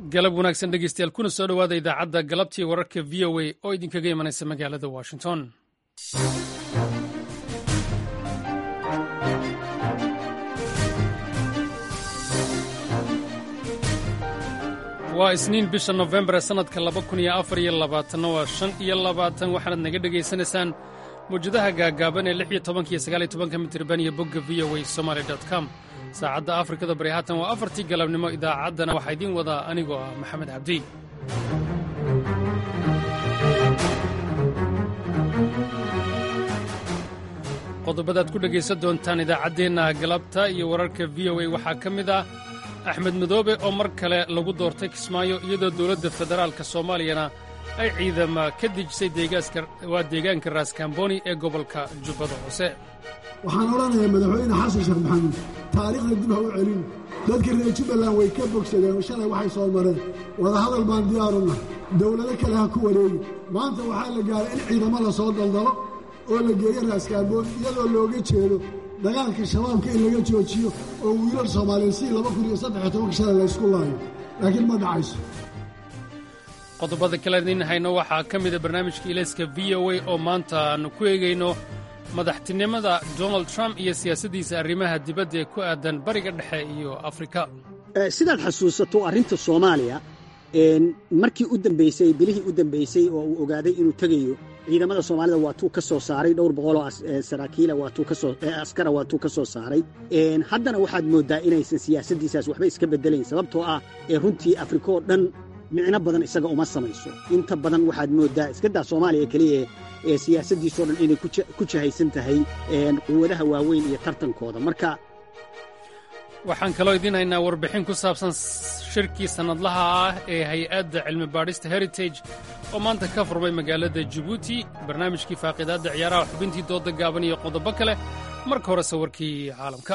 galab wanaagsan dhegeystayaal kuna soo dhowaada idaacadda galabtii wararka v o a oo idinkaga imanaysa magaalada washington waa isniin bisha nofembar ee sannadka laba kun iyo afar iyo labaatanna waa shan iyo labaatan waxaanaad naga dhegaysanaysaan mawjadaha gaagaaban ee lix iyo tobanka iyo sagaal iyo tobanka mitirban iyo bogga v o a somaali dot com saacadda afrikada bari haatan waa afartii galabnimo idaacaddana waxaa idiin wadaa anigoo ah maxamed cabdi qodobadaad ku dhegaysan doontaan idaacaddeenna galabta iyo wararka v o a waxaa ka mid ah axmed madoobe oo mar kale lagu doortay kismaayo iyadoo dowladda federaalka soomaaliyana ay ciidama ka dejisay waa deegaanka raaskambooni ee gobolka jubbada hoose waxaan odhanayaa madaxweyne xasan sheekh maxamuud taariikhda dib ha u celin dadka reer jubbaland way ka bogsadeen oo shalay waxay soo mareen wadahadal baan diyaaruna dowlado kale ha ku wareegi maanta waxaa la gaaray in ciidamo la soo daldalo oo la geeyo raaskambooni iyadoo looga jeedo dagaalka shabaabka in laga joojiyo oo wiilal soomaaliyeed si laba kun iyo saddex tobanka shalay laysku laayo laakiin ma dhacayso qodobada kale idiin hayno waxaa ka mida barnaamijka ilayska v o a oo maanta aannu ku eegayno madaxtinimada donald trump iyo siyaasaddiisa arrimaha dibadda ee ku aadan bariga dhexe iyo afrika sidaad xasuusato arrinta soomaaliya markii u dambaysay bilihii u dambaysay oo uu ogaaday inuu tegayo ciidamada soomaalida waatuu ka soo saaray dhowr boqoloo saraakiila askara waatuu ka soo saaray haddana waxaad mooddaa inaysan siyaasaddiisaas waxba iska beddelayn sababtoo ah ee runtii afrika oo dhan micno badan isaga uma samayso inta badan waxaad mooddaa iskadaa soomaaliya keliya ee siyaasaddiisoo dhan inay ku jahaysan tahay quwadaha waaweyn iyo tartankooda marka waxaan kaloo idiin haynaa warbixin ku saabsan shirkii sannadlaha ah ee hay-adda cilmi baadhista heritage oo maanta ka furmay magaalada jibuuti barnaamijkii faaqiidaadda ciyaaraha xubintii dooda gaaban iyo qodobo kale marka hore sawirkii caalamka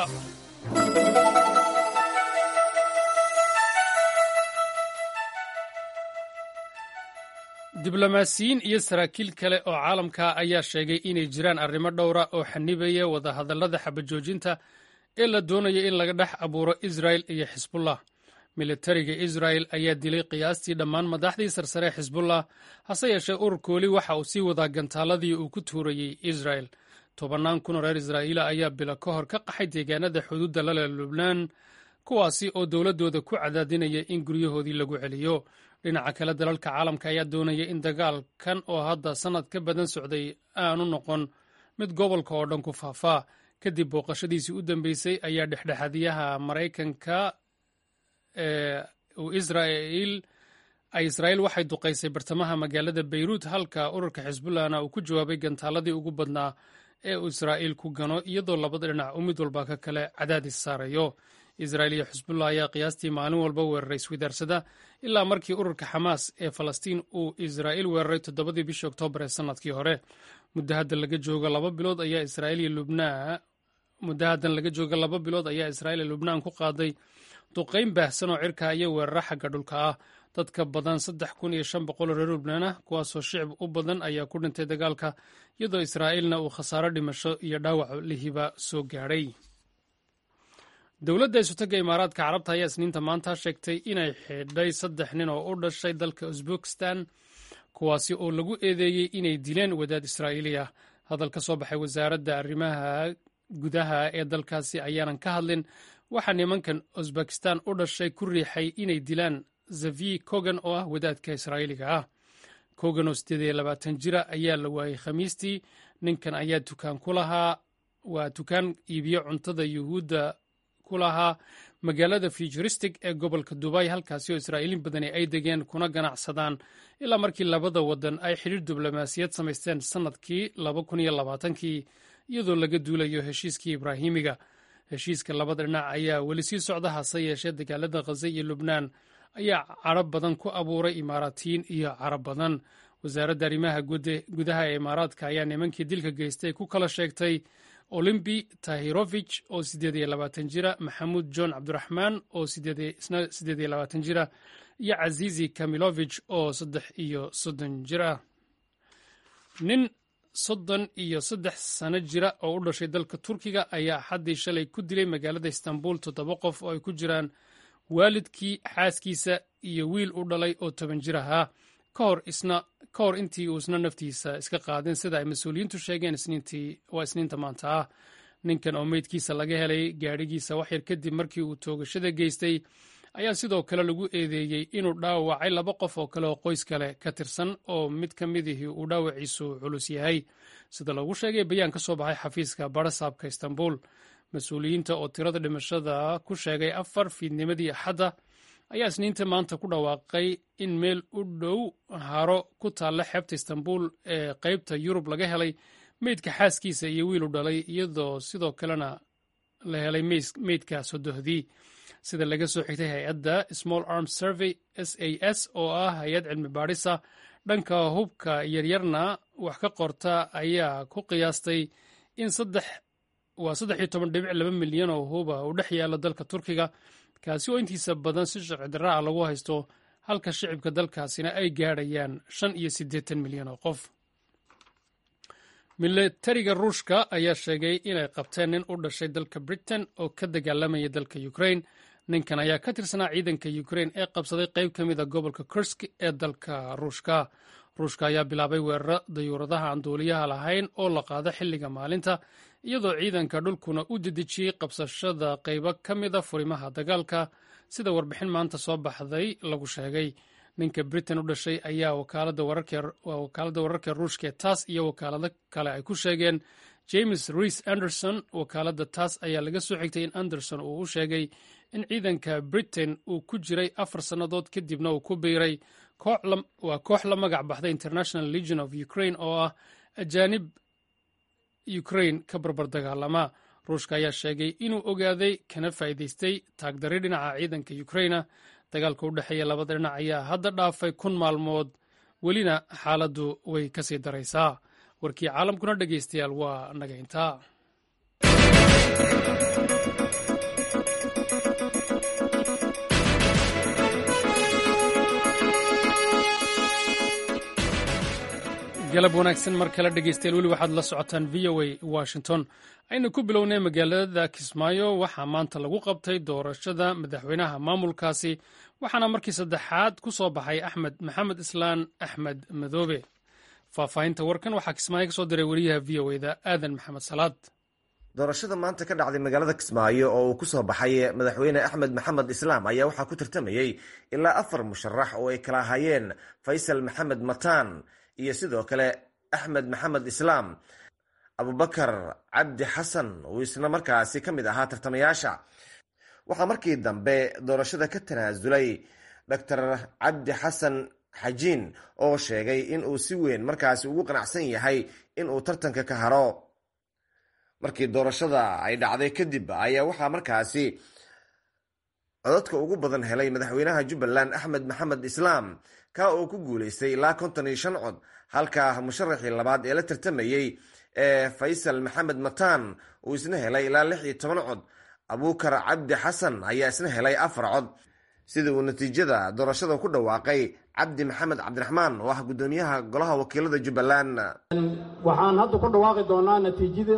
diblomaasiyiin iyo saraakiil kale oo caalamka ayaa sheegay inay jiraan arrimo dhowra oo xanibaya wadahadallada xabajoojinta ee la doonaya in laga dhex abuuro israel iyo xisbullah militariga israel ayaa dilay qiyaastii dhammaan madaxdii sarsare xisbullah hase yeeshee ururka weli waxa uu sii wadaa gantaaladii uu ku tuurayey israel tobannaan kun oo reer israa'iila ayaa bilo ka hor ka qaxay deegaanada xuduudda lale lubnaan kuwaasi oo dowladdooda ku cadaadinaya in guryahoodii lagu celiyo dhinaca kale dalalka caalamka ayaa doonaya in dagaalkan oo hadda sannad ka badan socday aanu noqon mid gobolka oo dhan ku faafaa kadib booqashadiisii u dambeysay ayaa dhexdhexaadiyaha maraykanka israel ay israa'iil waxay duqaysay bartamaha magaalada beyruut halka ururka xisbullahna uu ku jawaabay gantaaladii ugu badnaa ee uu israa'iil ku gano iyadoo labada dhinac uu mid walba ka kale cadaadis saarayo israa'iil iyo xisbullah ayaa qiyaastii maalin walba weeraray iswidaarsada ilaa markii ururka xamaas ee falastiin uu israa'iil weeraray toddobadii bishii oktoobar ee sannadkii hore muddo hadda laga joogo laba bilood ayaa israa'iil iyo lubnaan muddo haddan laga jooga laba bilood ayaa israa'iil iyo lubnaan ku qaaday duqayn baahsan oo cirka iyo weeraro xagga dhulka ah dadka badan saddex kun iyo shan boqol oo reer lubnaan ah kuwaasoo shicib u badan ayaa ku dhintay dagaalka iyadoo israa'iilna uu khasaaro dhimasho iyo dhaawac lihiba soo gaadhay dowladda isutagga imaaraadka carabta ayaa isniinta maanta sheegtay inay xidhay saddex nin oo u dhashay dalka usbekistan kuwaasi oo lagu eedeeyey inay dileen wadaad israa'iili ah hadal ka soo baxay wasaaradda arrimaha gudaha ee dalkaasi ayaanan ka hadlin waxaa nimankan usbekistan u dhashay ku riixay inay dilaan zavi kogan oo ah wadaadka israa'iiliga ah kogan oo siddeed iyo labaatan jira ayaa la waayey khamiistii ninkan ayaa dukaan ku lahaa waa dukaan iibiyo cuntada yuhuudda ku lahaa magaalada futuristic ee gobolka dubay halkaasi oo israa'iiliin badani ay degeen kuna ganacsadaan ilaa markii labada waddan ay xidhiir diblomaasiyad samaysteen sannadkii laba kun iyo labaatankii iyadoo laga duulayo heshiiskii ibraahimiga heshiiska labada dhinac ayaa weli sii socda hase yeeshee dagaalada khaza iyo lubnaan ayaa carab badan ku abuuray imaaraatiyiin iyo carab badan wasaaradda arrimaha gudaha ee imaaraadka ayaa nimankii dilka geystay ku kala sheegtay olimbi tahirovich oo siddeed iyo labaatan jira maxamuud john cabdiraxmaan oo isna siddeed iyo labaatan jira iyo cazizi kamilovich oo saddex iyo soddon jir ah nin soddon iyo saddex sano jira oo u dhashay dalka turkiga ayaa axaddii shalay ku dilay magaalada istanbul toddoba qof oo ay ku jiraan waalidkii xaaskiisa iyo wiil u dhalay oo toban jir ahaa ka hor intii uu isna naftiisa iska qaadin sida ay mas-uuliyiintu sheegeen waa isniinta maanta ah ninkan oo meydkiisa laga helay gaadhigiisa waxyar kadib markii uu toogashada geystay ayaa sidoo kale lagu eedeeyey inuu dhaawacay laba qof oo kale oo qoys kale ka tirsan oo mid ka midihii uu dhaawaciisu culus yahay sida lagu sheegay bayaan ka soo baxay xafiiska barasaabka istanbul mas-uuliyiinta oo tirada dhimashada ku sheegay afar fiidnimadii axadda ayaa isniinta maanta ku dhawaaqay in meel u dhow haro ku taalla xeebta istanbul ee qeybta yurub laga helay meydka xaaskiisa iyo wiilu dhalay iyadoo sidoo kalena la helay meydka sodohdii sida laga soo xigtay hay-adda small arms survey s a s oo ah hay-ad cilmi baadhisa dhanka hubka yaryarna wax ka qorta ayaa ku qiyaastay in waa saddex iyo toban dhibic laba milyan oo huba uu dhex yaalla dalka turkiga kaasi oo intiisa badan si sharci darra ah lagu haysto halka shicibka dalkaasina ay gaadhayaan shan iyo siddeetan milyan oo qof milatariga ruushka ayaa sheegay inay qabteen nin u dhashay dalka britain oo ka dagaalamaya dalka ukrain ninkan ayaa ka tirsanaa ciidanka ukrain ee qabsaday qayb ka mid a gobolka kursk ee dalka ruushka ruushka ayaa bilaabay weeraro dayuuradaha aan duuliyaha lahayn oo la qaado xilliga maalinta iyadoo ciidanka dhulkuna u dedejiyey qabsashada qaybo ka mid a furimaha dagaalka sida warbixin maanta soo baxday lagu sheegay ninka britain u dhashay ayaa wakaalada wararka ruushka tass iyo wakaalado kale ay ku sheegeen james reis anderson wakaalada tass ayaa laga soo xigtay in anderson uu u sheegay in ciidanka britain uu ku jiray afar sannadood kadibna uu ku biiray waa koox la magac baxday international legion of ukraine oo ah ajaanib ukraine ka barbar dagaalama ruushka ayaa sheegay inuu ogaaday kana faa'iidaystay taagdari dhinaca ciidanka ukraina dagaalka u dhexeeya labada dhinac ayaa hadda dhaafay kun maalmood welina xaaladdu way ka sii daraysaa warkii caalamkuna dhegaystayaal waa naga intaa galab wanaagsan mar kale dhegeystayaal weli waxaad la socotaan v o a washington aynu ku bilownay magaalada kismaayo waxaa maanta lagu qabtay doorashada madaxweynaha maamulkaasi waxaana markii saddexaad ku soo baxay axmed maxamed islaan axmed madoobe faahfaahinta warkan waxaa kismaayo kasoo diray weriyaha v o eda aadan maxamed salaad doorashada maanta ka dhacday magaalada kismaayo oo uu ku soo baxay madaxweyne axmed maxamed islaam ayaa waxaa ku tartamayey ilaa afar musharax oo ay kala hayeen faysal maxamed mataan iyo sidoo kale axmed maxamed islaam abubakar cabdi xasan uu isna markaasi ka mid ahaa tartamayaasha waxaa markii dambe doorashada ka tanaasulay doctor cabdi xasan xajiin oo sheegay in uu si weyn markaasi ugu qanacsan yahay in uu tartanka ka haro markii doorashada ay dhacday kadib ayaa waxaa markaasi codadka ugu badan helay madaxweynaha jubbaland axmed maxamed islaam ka oo ku guuleystay ilaa konton iyo shan cod halka musharaxii labaad ee la tartamayey ee faysal maxamed mataan uu isna helay ilaa lix iyo toban cod abuukar cabdi xasan ayaa isna helay afar cod sida uu natiijada doorashada ku dhawaaqay cabdi maxamed cabdiraxmaan oo ah guddoomiyaha golaha wakiilada jubbaland waxaan hadda ku dhawaaqi doonaa natiijada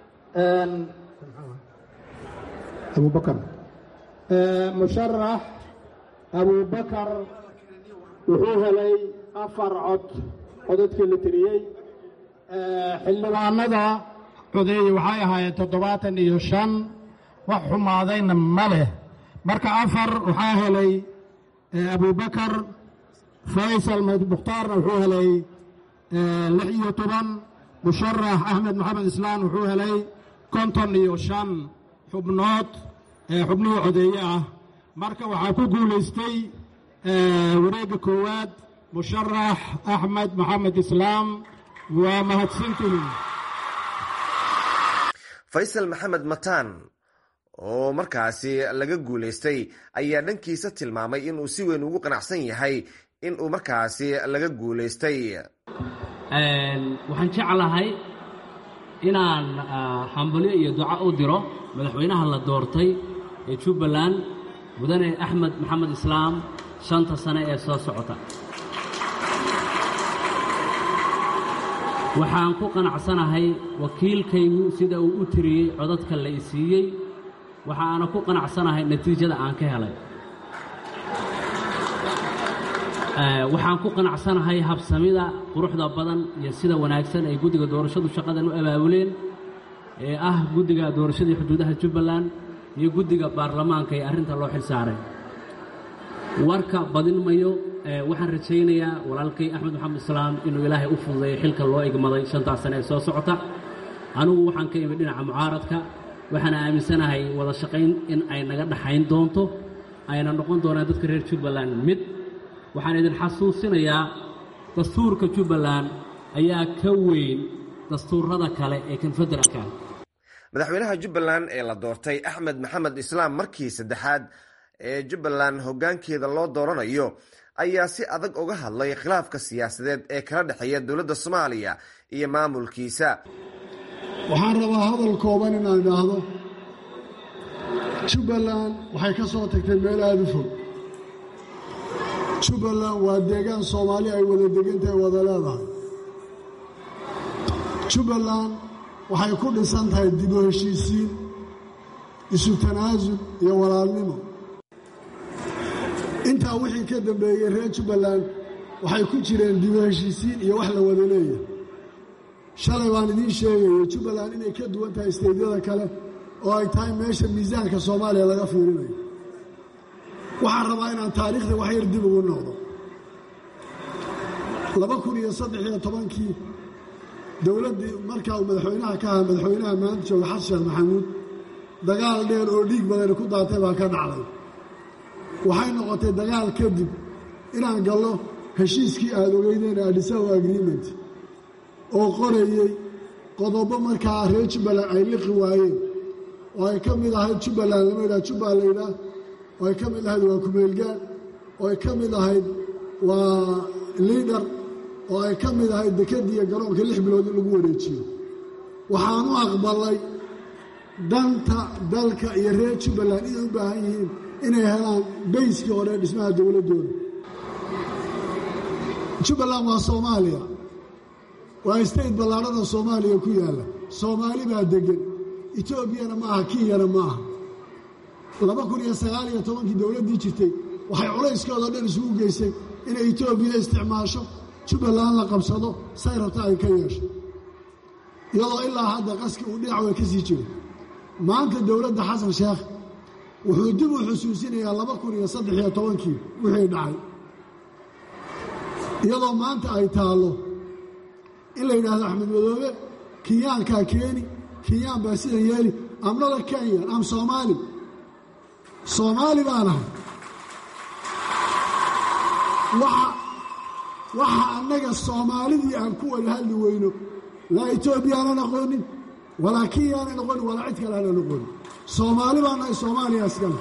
abubakar musharax abubakar wuxuu helay afar cod codadkii la tiriyey xildhibaanada codeeye waxay ahaayeen toddobaatan iyo shan wax xumaadayna ma leh marka afar waxaa helay abubakar faysal mukhtaarna wuxuu helay lix iyo toban musharax axmed maxamed islaan wuxuu helay konton iyo shan xubnood xubnihii codeeye ah marka waxaa ku guulaystay wareegga koowaad musharax axmed maxamed islaam waa mahadsantihin faysal maxamed mataan oo markaasi laga guulaystay ayaa dhankiisa tilmaamay inuu si weyn ugu qanacsan yahay inuu markaasi laga guulaystay waxaan jeclahay inaan hambalyo iyo duco u diro madaxweynaha la doortay ee jubbaland mudane axmed maxamed islaam shanta sane ee soo socota waxaan ku qanacsanahay wakiilkaygu sida uu u tiriyey codadka la i siiyey waxaana ku qanacsanahay natiijada aan ka helay waxaan ku qanacsanahay habsamida quruxda badan iyo sida wanaagsan ay guddiga doorashadu shaqadan u abaabuleen ee ah guddiga doorashadii xuduudaha jubbaland iyo guddiga baarlamaanka ee arrinta loo xil saaray warka badin mayo waxaan rajaynayaa walaalkay axmed maxamed islaam inuu ilaahay u fududeeyo xilka loo igmaday shantaas sane ee soo socota anugu waxaan ka imid dhinaca mucaaradka waxaana aaminsanahay wada shaqayn in ay naga dhaxayn doonto ayna noqon doonaan dadka reer jubbaland mid waxaan idin xasuusinayaa dastuurka jubbaland ayaa ka weyn dastuurada kale ee konfederaalka madaxweynaha jubbaland ee la doortay axmed maxamed islaam markii saddexaad ee jubbaland hoggaankeeda loo dooranayo ayaa si adag uga hadlay khilaafka siyaasadeed ee kala dhexeeya dowladda soomaaliya iyo maamulkiisa waxaan rabaa hadal kooban inaan idhaahdo jubbaland waxay ka soo tagtay meel aada u fog jubbaland waa deegaan soomaali ay wada degantahay wada leedahay jubbaland waxay ku dhisan tahay dib u heshiisiin isu tanaasul iyo walaalnimo intaa wixii ka dambeeyey reer jubbaland waxay ku jireen dib u heshiisiin iyo wax la wada leeyahay shalay baan idiin sheegaya jubbaland inay ka duwan tahay isteydyada kale oo ay tahay meesha miisaanka soomaaliya laga fiirinayo waxaan rabaa inaan taariikhda wax yar dib ugu noqdo laba kun iyo saddex iyo tobankii dowladdii markaa uu madaxweynaha ka ahaa madaxweynaha maanta jooga xasan sheekh maxamuud dagaal dheer oo dhiig badani ku daatay baa ka dhacday waxay noqotay dagaal kadib inaan gallo heshiiskii aada ogeydeen adhisawa agreement oo qorayey qodobo markaa reer jubbaland ay liqi waayeen oo ay ka mid ahayd jubbaland lama yidhaha jubbal la yidhaah oo ay ka mid ahayd waa kumeelgaan oo ay ka mid ahayd waa liidhar oo ay ka mid ahayd dekadiiyo garoonka lix bilood in lagu wareejiyo waxaan u aqbalay danta dalka iyo reer jubbaland inay u baahan yihiin inay helaan bayskii hore ee dhismaha dowladdooda jubbaland waa soomaaliya waa state ballaadhada soomaaliya ku yaalla soomaali baa deggan etoobiyana ma aha kenyana ma aha laba kun iyo sagaal iyo tobankii dowladdii jirtay waxay culayskooda dhan isugu geysay inay etoobiya isticmaasho jubbaland la qabsado say rabta ay ka yeesho iyadoo ilaa hadda qaski uu dhinac way ka sii jiro maanta dowladda xasan sheekh wuxuu dib u xusuusinayaa laba kun iyo saddex iyo tobankii wixii dhacay iyadoo maanta ay taallo in la yidhaahdo axmed madoobe kenyaankaa keeni kenyaan baa sidan yeeli amnada kenyan am soomaali soomaali baan ahay waxa annaga soomaalidii aan ku wada hadli weyno laa etoobiya aanan aqoonin walaa kenya aanan aqoonin walaa cid kale aanan aqoonin soomaali baan nahay soomaaliya iskale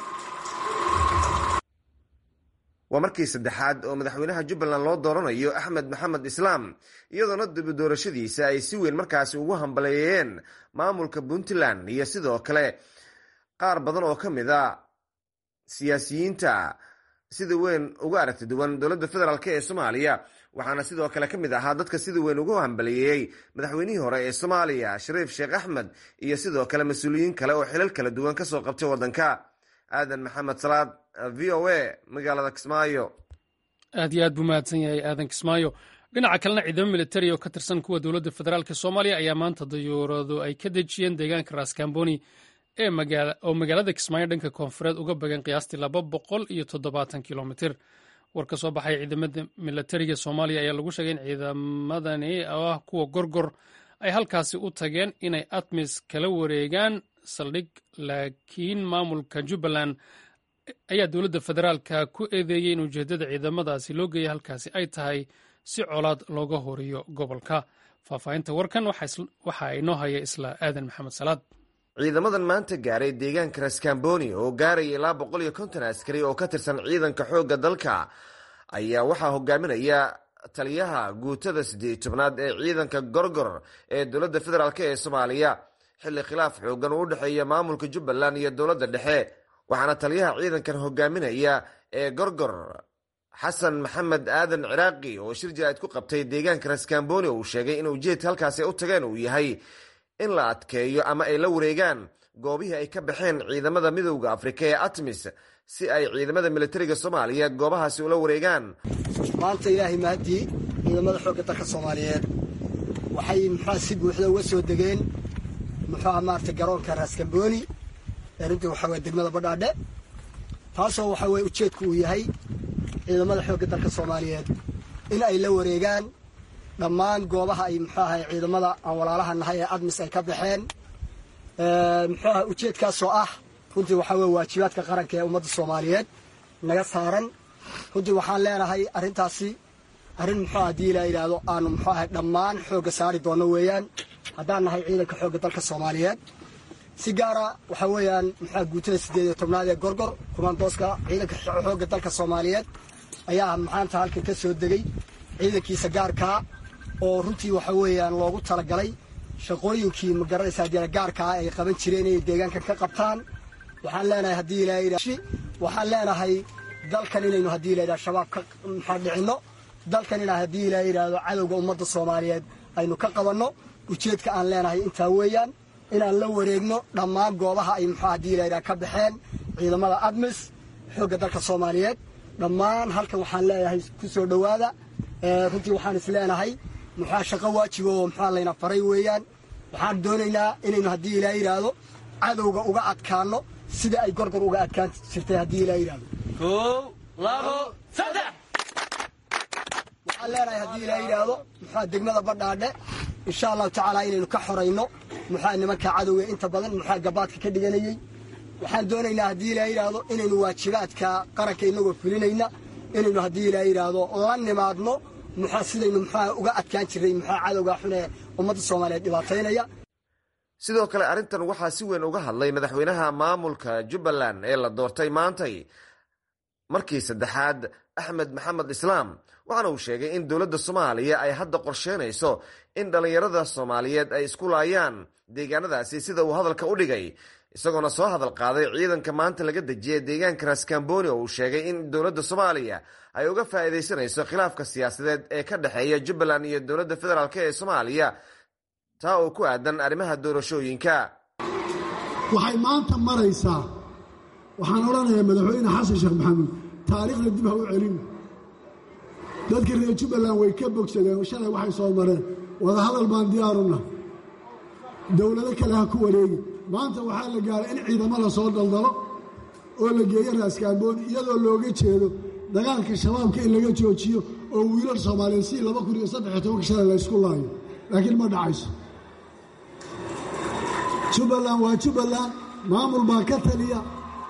waa markii saddexaad oo madaxweynaha jubbaland loo dooranayo axmed maxamed islaam iyadoona dibi doorashadiisa ay si weyn markaasi ugu hambaleeyeen maamulka puntland iyo sidoo kale qaar badan oo ka mid a siyaasiyiinta sida weyn uga aragti duwan dowladda federaalk ee soomaaliya waxaana sidoo kale ka mid ahaa dadka sida weyn ugu hambaliyeeyey madaxweynihii hore ee soomaaliya shariif sheekh axmed iyo sidoo kale mas-uuliyiin kale oo xilal kala duwan kasoo qabtay waddanka aadan maxamed salaad v o a magaalada kismaayo aad iyo aad buu mahadsan yahay aadan kismaayo dhinaca kalena ciidamo militari oo ka tirsan kuwa dowladda federaalk soomaaliya ayaa maanta dayuuradu ay ka dejiyeen deegaanka raskamboni oo magaalada kismaayo dhanka koonfureed uga bagan qiyaastii laba boqol iyo toddobaatan kilomitir war ka soo baxay ciidamada militariga soomaaliya ayaa lagu sheegay in ciidamadani oo ah kuwa gorgor ay halkaasi u tageen inay atmis kala wareegaan saldhig laakiin maamulka jubbaland ayaa dowladda federaalka ku eedeeyey in ujeeddada ciidamadaasi loo geeya halkaasi ay tahay si colaad looga horiyo gobolka faahfaahinta warkan waxaa inoo haya isla aadan maxamed salaad ciidamadan maanta gaaray deegaanka raskamboni oo gaaraya ilaa boqol iyo konton askari oo ka tirsan ciidanka xoogga dalka ayaa waxaa hogaaminaya taliyaha guutada siddeed tobnaad ee ciidanka gorgor ee dowladda federaalk ee soomaaliya xilli khilaaf xoogan uu u dhexeeya maamulka jubbaland iyo dowladda dhexe waxaana taliyaha ciidankan hogaaminaya ee gorgor xasan maxamed aadan ciraaqi oo shir jaraa'id ku qabtay deegaanka raskamboni uu sheegay in ujeedka halkaasi u tageen uu yahay in la adkeeyo ama ay la wareegaan goobihii ay ka baxeen ciidamada midowda afrika ee atmis si ay ciidamada militariga soomaaliya goobahaasi ula wareegaan maanta ilaahay mahadii ciidamada xoogga dalka soomaaliyeed waxay muxua si buuxda uga soo degeen muxuuha maarata garoonka raaskambooni ee runtii waxaa weye degmada badhaadhe taasoo waxaa weye ujeedku uu yahay ciidamada xoogga dalka soomaaliyeed in ay la wareegaan dhammaan goobaha ay muxuu ahay ciidamada aan walaalaha nahay ee admis ay ka baxeen muxuu aha ujeedkaasoo ah runtii waxaa weye waajibaadka qaranka ee ummadda soomaaliyeed naga saaran runtii waxaan leenahay arrintaasi arrin muxuu haddii la yidhaahdo aanu muxuu ahay dhammaan xoogga saari doonno weeyaan haddaan nahay ciidanka xoogga dalka soomaaliyeed si gaara waxaa weeyaan muxua guutada siddeed iyo tobnaad ee gorgor kumandooska ciidanka xoogga dalka soomaaliyeed ayaa maanta halkan ka soo degay ciidankiisa gaarkaa oo runtii waxa weeyaan loogu talagalay shaqooyinkii magaranaysaa dee gaarkaa ay qaban jireen inay deegaankan ka qabtaan waxaan leenahay haddii ilaa yidhah waxaan leenahay dalkan inaynu haddii la yidhahdo shabaab ka maxaa dhicinno dalkan inaa haddii ilaa yidhaahdo cadowga ummadda soomaaliyeed aynu ka qabanno ujeedka aan leenahay intaa weeyaan inaan la wareegno dhammaan goobaha ay muxuu haddii la yidhaha ka baxeen ciidamada admis xoogga dalka soomaaliyeed dhammaan halkan waxaan leeyahay ku soo dhowaada runtii waxaan is leenahay muxua shaqo waajiba oo muxua layna faray weeyaan waxaan doonaynaa inaynu haddii ilaa yidhaahdo cadowga uga adkaanno sida ay gorgor uga adkaan jirtay haddii ilaa yidhaahdo kow labo saddex waxaan leenahay haddii ilaa yidhaahdo muxua degmada badhaadhe insha allahu tacaala inaynu ka xorayno muxua nimanka cadowga inta badan muxua gabaadka ka dhiganayey waxaan doonaynaa haddii ilaa yidhaahdo inaynu waajibaadka qaranka inagoo fulinayna inaynu haddii ilaa yidhaahdo la nimaadno muxua sidaynu muxua uga adkaan jirray muxua cadowga xun ee ummadda soomaaliyeed dhibaataynaya sidoo kale arrintan waxaa si weyn uga hadlay madaxweynaha maamulka jubbaland ee la doortay maantay markii saddexaad axmed maxamed islaam waxaana uu sheegay in dowladda soomaaliya ay hadda qorsheynayso in dhallinyarada soomaaliyeed ay isku laayaan deegaanadaasi sida uu hadalka u dhigay isagoona soo hadal qaaday ciidanka maanta laga dejiyay deegaanka raskamboni oo uu sheegay in dowladda soomaaliya ay uga faa'iidaysanayso khilaafka siyaasadeed ee ka dhexeeya jubbaland iyo dowladda federaalk ee soomaaliya taa oo ku aadan arrimaha doorashooyinka waxay maanta maraysaa waxaan odhanayaa madaxweyne xasan sheekh maxamuud taariikhda dib ha u celin dadka reer jubbaland way ka bogsadeen shalay waxay soo mareen wadahadal baan diyaaruna dowlado kale ha ku wareegi maanta waxaa la gaaray in ciidamo la soo daldalo oo la geeyo raaskaambooni iyadoo looga jeedo dagaalka shabaabka in laga joojiyo oo wiilal soomaaliyeed si laba kun iyo saddexiyo tobanka shalay la ysku laayo laakiin ma dhacayso jubbaland waa jubbaland maamul baa ka taliya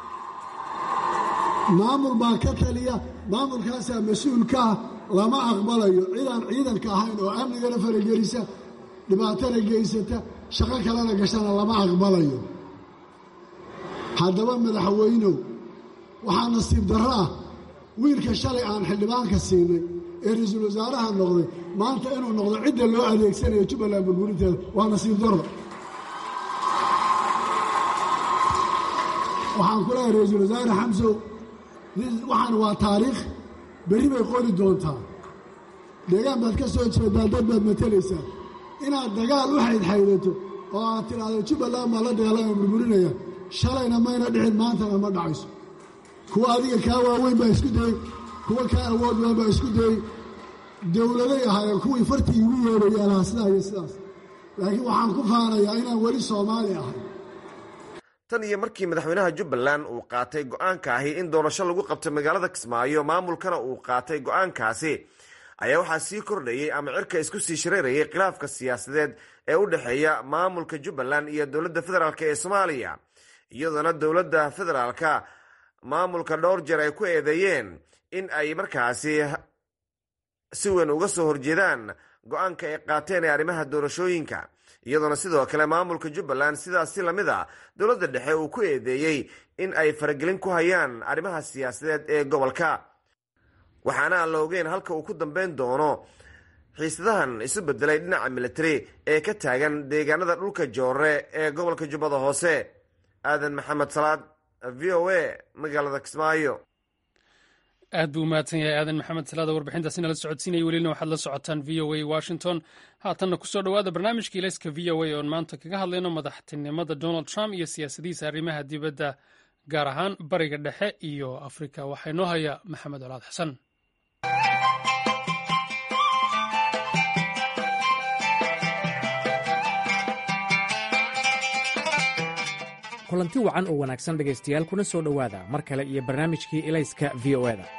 maamul baa ka taliya maamulkaasaa mas-uulka ah lama aqbalayo cidaan ciidanka ahayn oo amnigana faragelisa dhibaatana geysata shaqo kalena gashana lama aqbalayo haddaba madaxweynow waxaa nasiib darro ah wiilka shalay aan xildhibaanka siinay ee ra-iisul wasaaraha noqday maanta inuu noqdo cidda loo adeegsanayo jubbaland burburinteeda waa nasiib darro waxaan ku leehay ra-iisul wasaare xamsow waxaan waa taariikh berri bay qori doontaa deegaan baad ka soo jeedaa dad baad matalaysaa inaad dagaal u xaydxaydato oo aad tidhaahdo jubbaland baa la dagaalama burburinaya shalayna mayna dhicin maantana ma dhacayso kuwa adiga kaa waaweyn baa isku dayey kuwa kaa awood badan baa isku dayey dowladay ahaayeen kuwii fartii igu yeedhayeen aha sidaa iyo sidaas laakiin waxaan ku faanayaa inaan weli soomaali ahay tan iyo markii madaxweynaha jubbaland uu qaatay go-aanka ahi in doorasho lagu qabto magaalada kismaayo maamulkana uu qaatay go-aankaasi ayaa waxaa sii kordhayey ama cirka isku sii shareerayay khilaafka siyaasadeed ee u dhexeeya maamulka jubbaland iyo dowladda federaalk ee soomaaliya iyadoona dowladda federaalka maamulka dhowr jeer ay ku eedeeyeen in ay markaasi si weyn uga soo horjeedaan go-aanka ay qaateen ee arrimaha doorashooyinka iyadoona sidoo kale maamulka jubbaland sidaas si lamid a dowladda dhexe uu ku eedeeyey in ay faragelin ku hayaan arrimaha siyaasadeed ee gobolka waxaana aan la ogeyn halka uu ku dambeyn doono xiisadahan isu bedelay dhinaca militari ee ka taagan deegaanada dhulka joore ee gobolka jubbada hoose aadan maxamed salaad v o a magaalada kismaayo aad buu umahadsan yahay aadan maxamed salaada warbixintaasina la socodsiinaya welina waxaad la socotaan v o a washington haatanna kusoo dhowaada barnaamijka ilayska v o a oon maanta kaga hadlayno madaxtinimada donald trump iyo siyaasadihiisa arrimaha dibadda gaar ahaan bariga dhexe iyo afrika waxaa inoo haya maxamed colaad xasan kulanti wacan oo wanaagsan dhegaystayaal kuna soo dhowaada mar kale iyo barnaamijkii ilayska v o eda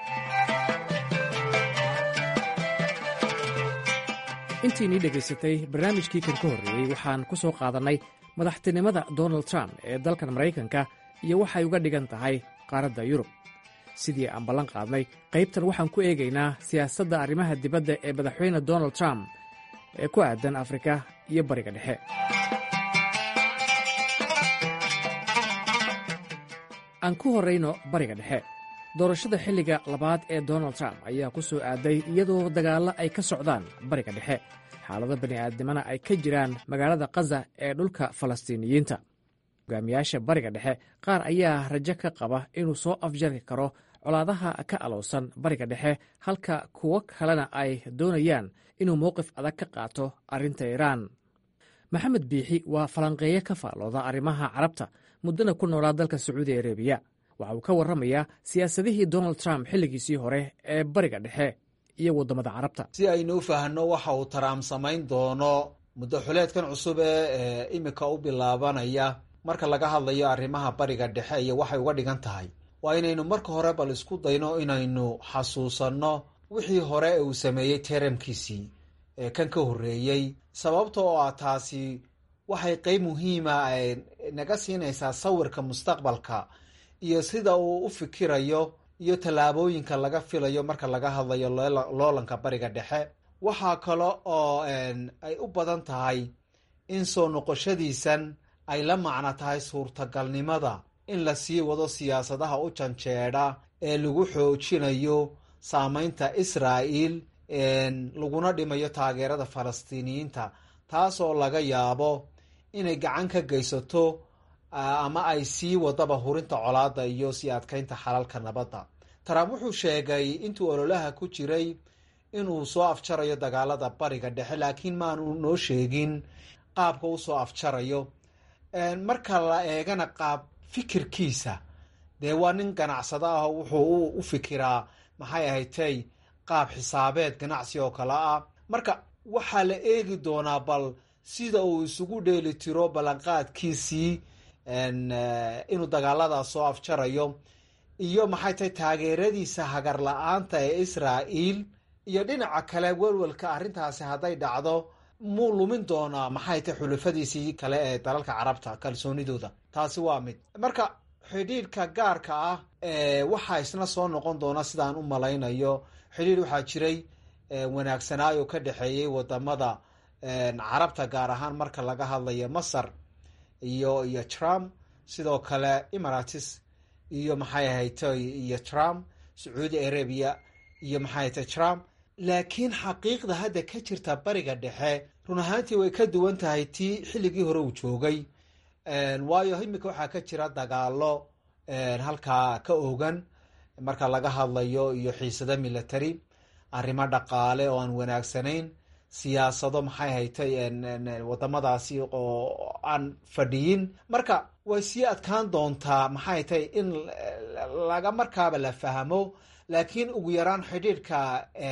intiinii dhegaysatay barnaamijkii kan ka horreeyey waxaan ku soo qaadannay madaxtinimada donald trump ee dalkan maraykanka iyo waxay uga dhigan tahay qaaradda yurub sidii aan ballan qaadnay qaybtan waxaan ku eegaynaa siyaasadda arrimaha dibadda ee madaxweyne donald trump ee ku aadan afrika iyo bariga dhexe aan ku horrayno bariga dhexe doorashada xilliga labaad ee donald trump ayaa ku soo aaday iyadoo dagaallo ay ka socdaan bariga dhexe xaalado bani'aadnimana ay ka jiraan magaalada kaza ee dhulka falastiiniyiinta hogaamiyaasha bariga dhexe qaar ayaa rajo ka qaba inuu soo afjari karo colaadaha ka alowsan bariga dhexe halka kuwo kalena ay doonayaan inuu mowqif adag ka qaato arrinta iiraan maxamed biixi waa falanqeeye ka faallooda arrimaha carabta muddana ku noolaa dalka sacuudi arabiya waxa uu ka warramayaa siyaasadihii donald trump xilligiisii hore ee bariga dhexe iyo waddamada carabta si aynu u fahanno waxa uu taraam samayn doono muddo xuleedkan cusub ee imika u bilaabanaya marka laga hadlayo arrimaha bariga dhexe iyo waxay uga dhigan tahay waa inaynu marka hore bal isku dayno inaynu xasuusanno wixii hore ee uu sameeyey teramkiisii ee kan ka horreeyey sababta oo ah taasi waxay qeyb muhiima naga siinaysaa sawirka mustaqbalka iyo sida uu u fikirayo iyo tallaabooyinka laga filayo marka laga hadlayo loolanka bariga dhexe waxaa kale oo ay u badan tahay in soo noqoshadiisan ay la macno tahay suurtagalnimada in la sii wado siyaasadaha u janjeedha ee lagu xoojinayo saameynta israa'iil laguna dhimayo taageerada falastiiniyiinta taasoo laga yaabo inay gacan ka geysato ama ay sii wadaba hurinta colaadda iyo sii adkeynta xalalka nabadda trump wuxuu sheegay intuu ololaha ku jiray inuu soo afjarayo dagaalada bariga dhexe laakiin maanu noo sheegin qaabka u soo afjarayo marka la eegana qaab fikirkiisa dee waa nin ganacsado ah wuxuu u fikiraa maxay ahatay qaab xisaabeed ganacsi oo kale ah marka waxaa la eegi doonaa bal sida uu isugu dheeli tiro ballanqaadkiisii inuu dagaaladaas soo afjarayo iyo maxay tahay taageeradiisa hagar la-aanta ee israa'iil iyo dhinaca kale welwelka arrintaasi hadday dhacdo muu lumin doonaa maxay tahay xulafadiisii kale ee dalalka carabta kalsoonidooda taasi waa mid marka xidhiidhka gaarka ah waxaa isna soo noqon doona sidaan u malaynayo xidhiidh waxaa jiray wanaagsanaayo ka dhexeeyey wadamada carabta gaar ahaan marka laga hadlayo masar iyo iyo trump sidoo kale emirates iyo maxay ahaytay iyo trump sacuudi arabia iyo maxay ahaytay trump laakiin xaqiiqda hadda ka jirta bariga dhexe run ahaantii way ka duwan tahay tii xilligii hore uu joogay waayo imika waxaa ka jira dagaalo halkaa ka ogan marka laga hadlayo iyo xiisado military arrimo dhaqaale oo aan wanaagsanayn siyaasado maxay haytay wadamadaasi oo aan fadhiyin marka way sii adkaan doontaa maxay tahay in laga markaaba la fahmo laakiin ugu yaraan xidhiidhka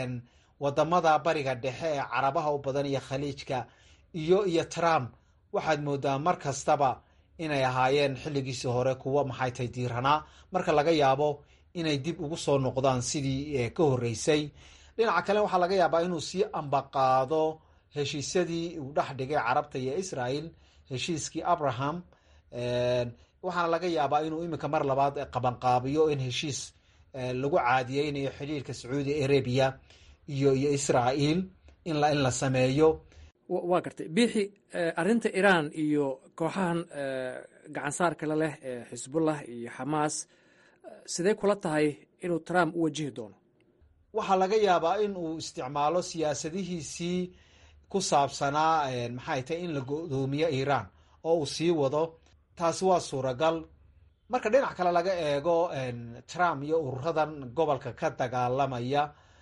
wadamada bariga dhexe ee carabaha u badan iyo khaliijka iyo iyo trump waxaad moodaa mar kastaba inay ahaayeen xilligiisii hore kuwo maxay tahay diiranaa marka laga yaabo inay dib ugu soo noqdaan sidii ka horreysay dhinaca kale waxaa laga yaabaa inuu sii ambaqaado heshiisyadii uu dhex dhigay carabta iyo israel heshiiskii abraham waxaana laga yaabaa inuu iminka mar labaad qabanqaabiyo in heshiis lagu caadiyeynayo xidhiirka sacuudi arabia iyo iyo israel in la in la sameeyo waa gartay biixi arrinta iiraan iyo kooxahan gacansaarka la leh ee xisbullah iyo xamaas sidee kula tahay inuu trump u wajihi doono waxaa laga yaabaa in uu isticmaalo siyaasadihiisii ku saabsanaa maxay tahay in la go-doomiyo iiraan oo uu sii wado taasi waa suuragal marka dhinac kale laga eego trump iyo ururadan gobolka ka dagaalamaya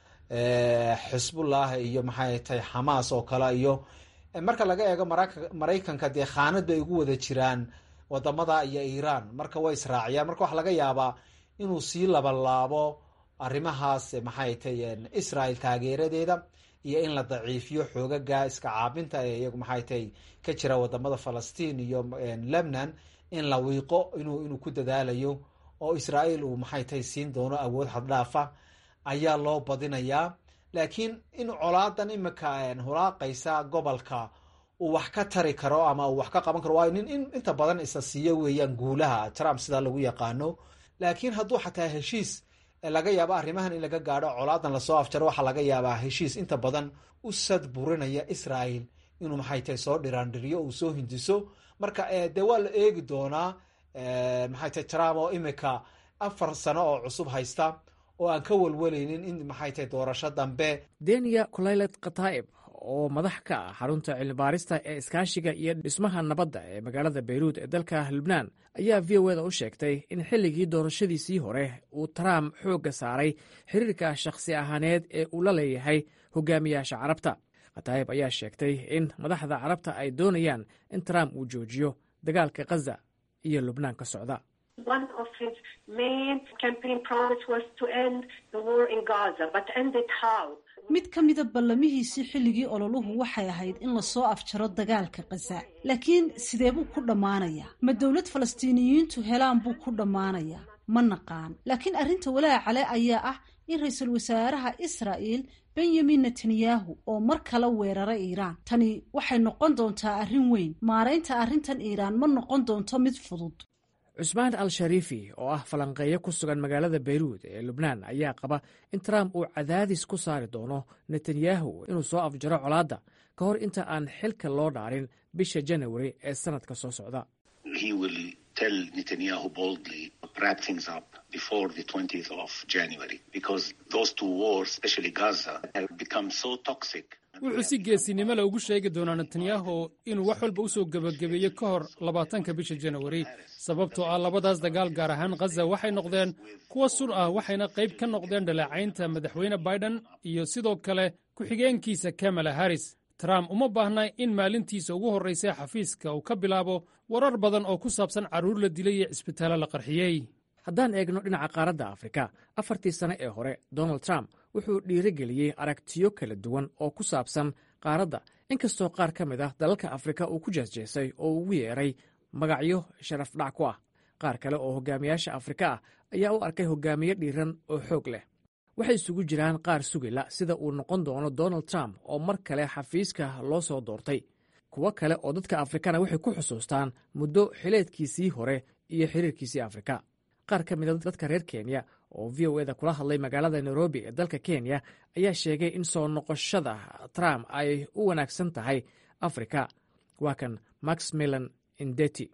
xisbullah iyo maxay tahay xamaas oo kale iyo marka laga eego maraykanka dee khaanad bay ugu wada jiraan wadamada iyo iiraan marka way israaciyaan marka waxaa laga yaabaa inuu sii labalaabo arrimahaas maxay tay israel taageeradeeda iyo in la daciifiyo xoogaga iska caabinta ee iyagu maxay tay ka jira wadamada falastiin iyo lebnan in la wiiqo inuu inuu ku dadaalayo oo israel uu maxay tay siin doono awood xaddhaafa ayaa loo badinayaa laakiin in colaadan imika hulaaqaysa gobolka uu wax ka tari karo ama uu wax ka qaban karo waayo nin inta badan isa siiyo weeyaan guulaha trump sidaa lagu yaqaano laakiin hadduu xataa heshiis laga yaabo arrimahan in laga gaadho colaadan lasoo afjaro waxaa laga yaabaa heshiis inta badan u sad burinaya israel inuu maxay tahay soo dhiraandhiriyo uu soo hindiso marka dee waa la eegi doonaa maxay tahay trump oo imika afar sano oo cusub haysta oo aan ka walwalaynin in maxay tahay doorasho dambe deniya kulaylet khataa'ib oo madax ka ah xarunta cilmibaarista ee iskaashiga iyo dhismaha nabadda ee magaalada beyruud ee dalka lubnaan ayaa v o eda u sheegtay in xilligii doorashadiisii hore uu trump xoogga saaray xiriirka shakhsi ahaaneed ee uu la leeyahay hogaamiyaasha carabta khataa'ib ayaa sheegtay in madaxda carabta ay doonayaan in trump uu joojiyo dagaalka khaza iyo lubnaan ka socda mid ka mida ballamihiisii xilligii ololuhu waxay ahayd in lasoo afjaro dagaalka khaza laakiin sidee buu ku dhammaanayaa ma dowlad falastiiniyiintu helaan buu ku dhammaanayaa ma naqaan laakiin arrinta walaaca cale ayaa ah in ra-iisul wasaaraha israa'il benyamin netanyahu oo mar kale weeraray iiraan tani waxay noqon doontaa arrin weyn maaraynta arrintan iiraan ma noqon doonto mid fudud cusmaan al shariifi oo ah falanqeeyo ku sugan magaalada beyruud ee lubnaan ayaa qaba in trump uu cadaadis ku saari doono netanyahu inuu soo afjaro colaadda ka hor inta aan xilka loo dhaarin bisha janawari ee sannadka soo socda wuxuu si geesinimo le ugu sheegi doonaa netanyahu inuu wax walba u soo gebagabeeyo ka hor labaatanka bisha janawari sababtoo ah labadaas dagaal gaar ahaan khaza waxay noqdeen kuwa sun ah waxayna qayb ka noqdeen dhaleecaynta madaxweyne biden iyo sidoo kale ku-xigeenkiisa kamala harris trump uma baahna in maalintiisa ugu horraysay xafiiska uu ka bilaabo warar badan oo ku saabsan carruur la dilay iyo cisbitaallo la qarxiyey haddaan eegno dhinaca qaaradda afrika afartii sane ee hore donald trump wuxuu dhiirigeliyey aragtiyo kala duwan oo ku saabsan qaaradda inkastoo qaar ka mid ah dalalka afrika uu ku jeesjeesay oo ugu yeeray magacyo sharafdhac ku ah qaar kale oo hogaamiyaasha afrika ah ayaa u arkay hogaamiye dhiiran oo xoog leh waxay isugu jiraan qaar sugila sida uu noqon doono donald trump oo mar kale xafiiska loo soo doortay kuwo kale oo dadka afrikana waxay ku xusuustaan muddo xileedkiisii hore iyo xiriirkiisii afrika qaar ka mida dadka reer kenya oo v o eda kula hadlay magaalada nairobi ee dalka kenya ayaa sheegay in soo noqoshada trump ay u wanaagsan tahay afrika waa kan max milan indeti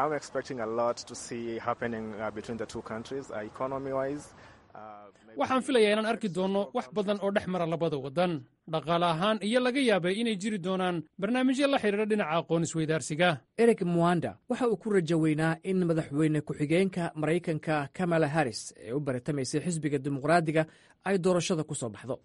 waxaan filayaa inaan arki doonno wax badan oo dhex mara labada waddan dhaqaale ahaan iyo laga yaabay inay jiri doonaan barnaamijyo la xidhiira dhinaca aqoon isweydaarsiga eric mwanda waxa uu ku rajo weynaa in madaxweyne ku-xigeenka maraykanka kamala harris ee u baritamaysay xisbiga dimuqraadiga ay doorashada ku soo baxdo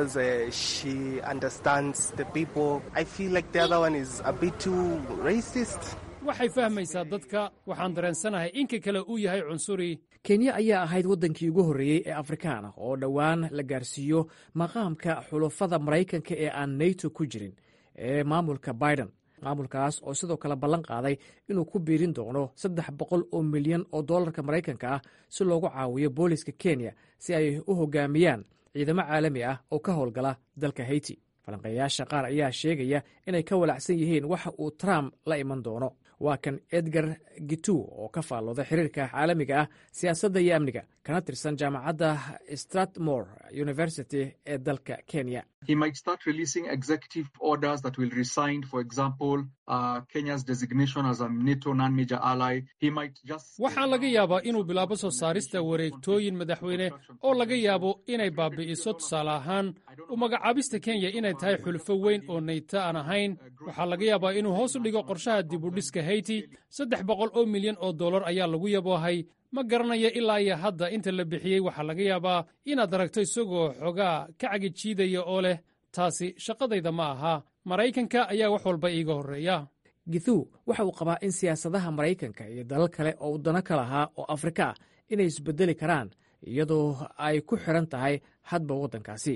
waxay fahmaysaa dadka waxaan dareensanahay inka kale uu yahay cunsuri kenya ayaa ahayd waddankii ugu horreeyey ee afrikaan ah oo dhowaan la gaarsiiyo maqaamka xulafada maraykanka ee aan nato ku jirin ee maamulka biden maamulkaas oo sidoo kale ballan qaaday inuu ku biirin doono saddex boqol oo milyan oo dollarka maraykanka ah si loogu caawiyo booliska kenya si ay u hogaamiyaan ciidamo caalami ah oo ka howlgala dalka haiti falanqeeyaasha qaar ayaa sheegaya inay ka walacsan yihiin waxa uu trump la iman doono waa kan edgar gitu oo ka faallooda xiriirka caalamiga ah siyaasadda iyo amniga kana tirsan jaamacadda stratmore university ee dalka kenya He might start releasing executive orders that will resign, for example, uh, Kenya's designation as a NATO non-major ally. He might just waxaa laga yaabaa inuu bilaabo soo saarista wareegtooyin madaxweyne oo laga yaabo inay baabi'iso tusaale ahaan u magacaabista kenya inay tahay xulfo weyn oo nayto aan ahayn waxaa laga yaabaa inuu hoos u dhigo qorshaha dibudhiska hayti saddex boqol oo milyan oo dollar ayaa lagu yaboohay ma garanaya ilaa iyo hadda inta la bixiyey waxaa laga yaabaa inaad aragto isagoo xogaa ka cagijiidaya oo leh taasi shaqadayda ma aha maraykanka ayaa wax walba iiga horreeya githu waxa uu qabaa in siyaasadaha maraykanka iyo dalal kale oo wadano ka lahaa oo afrika ah inay isbedeli karaan iyadoo ay ku xiran tahay hadba waddankaasi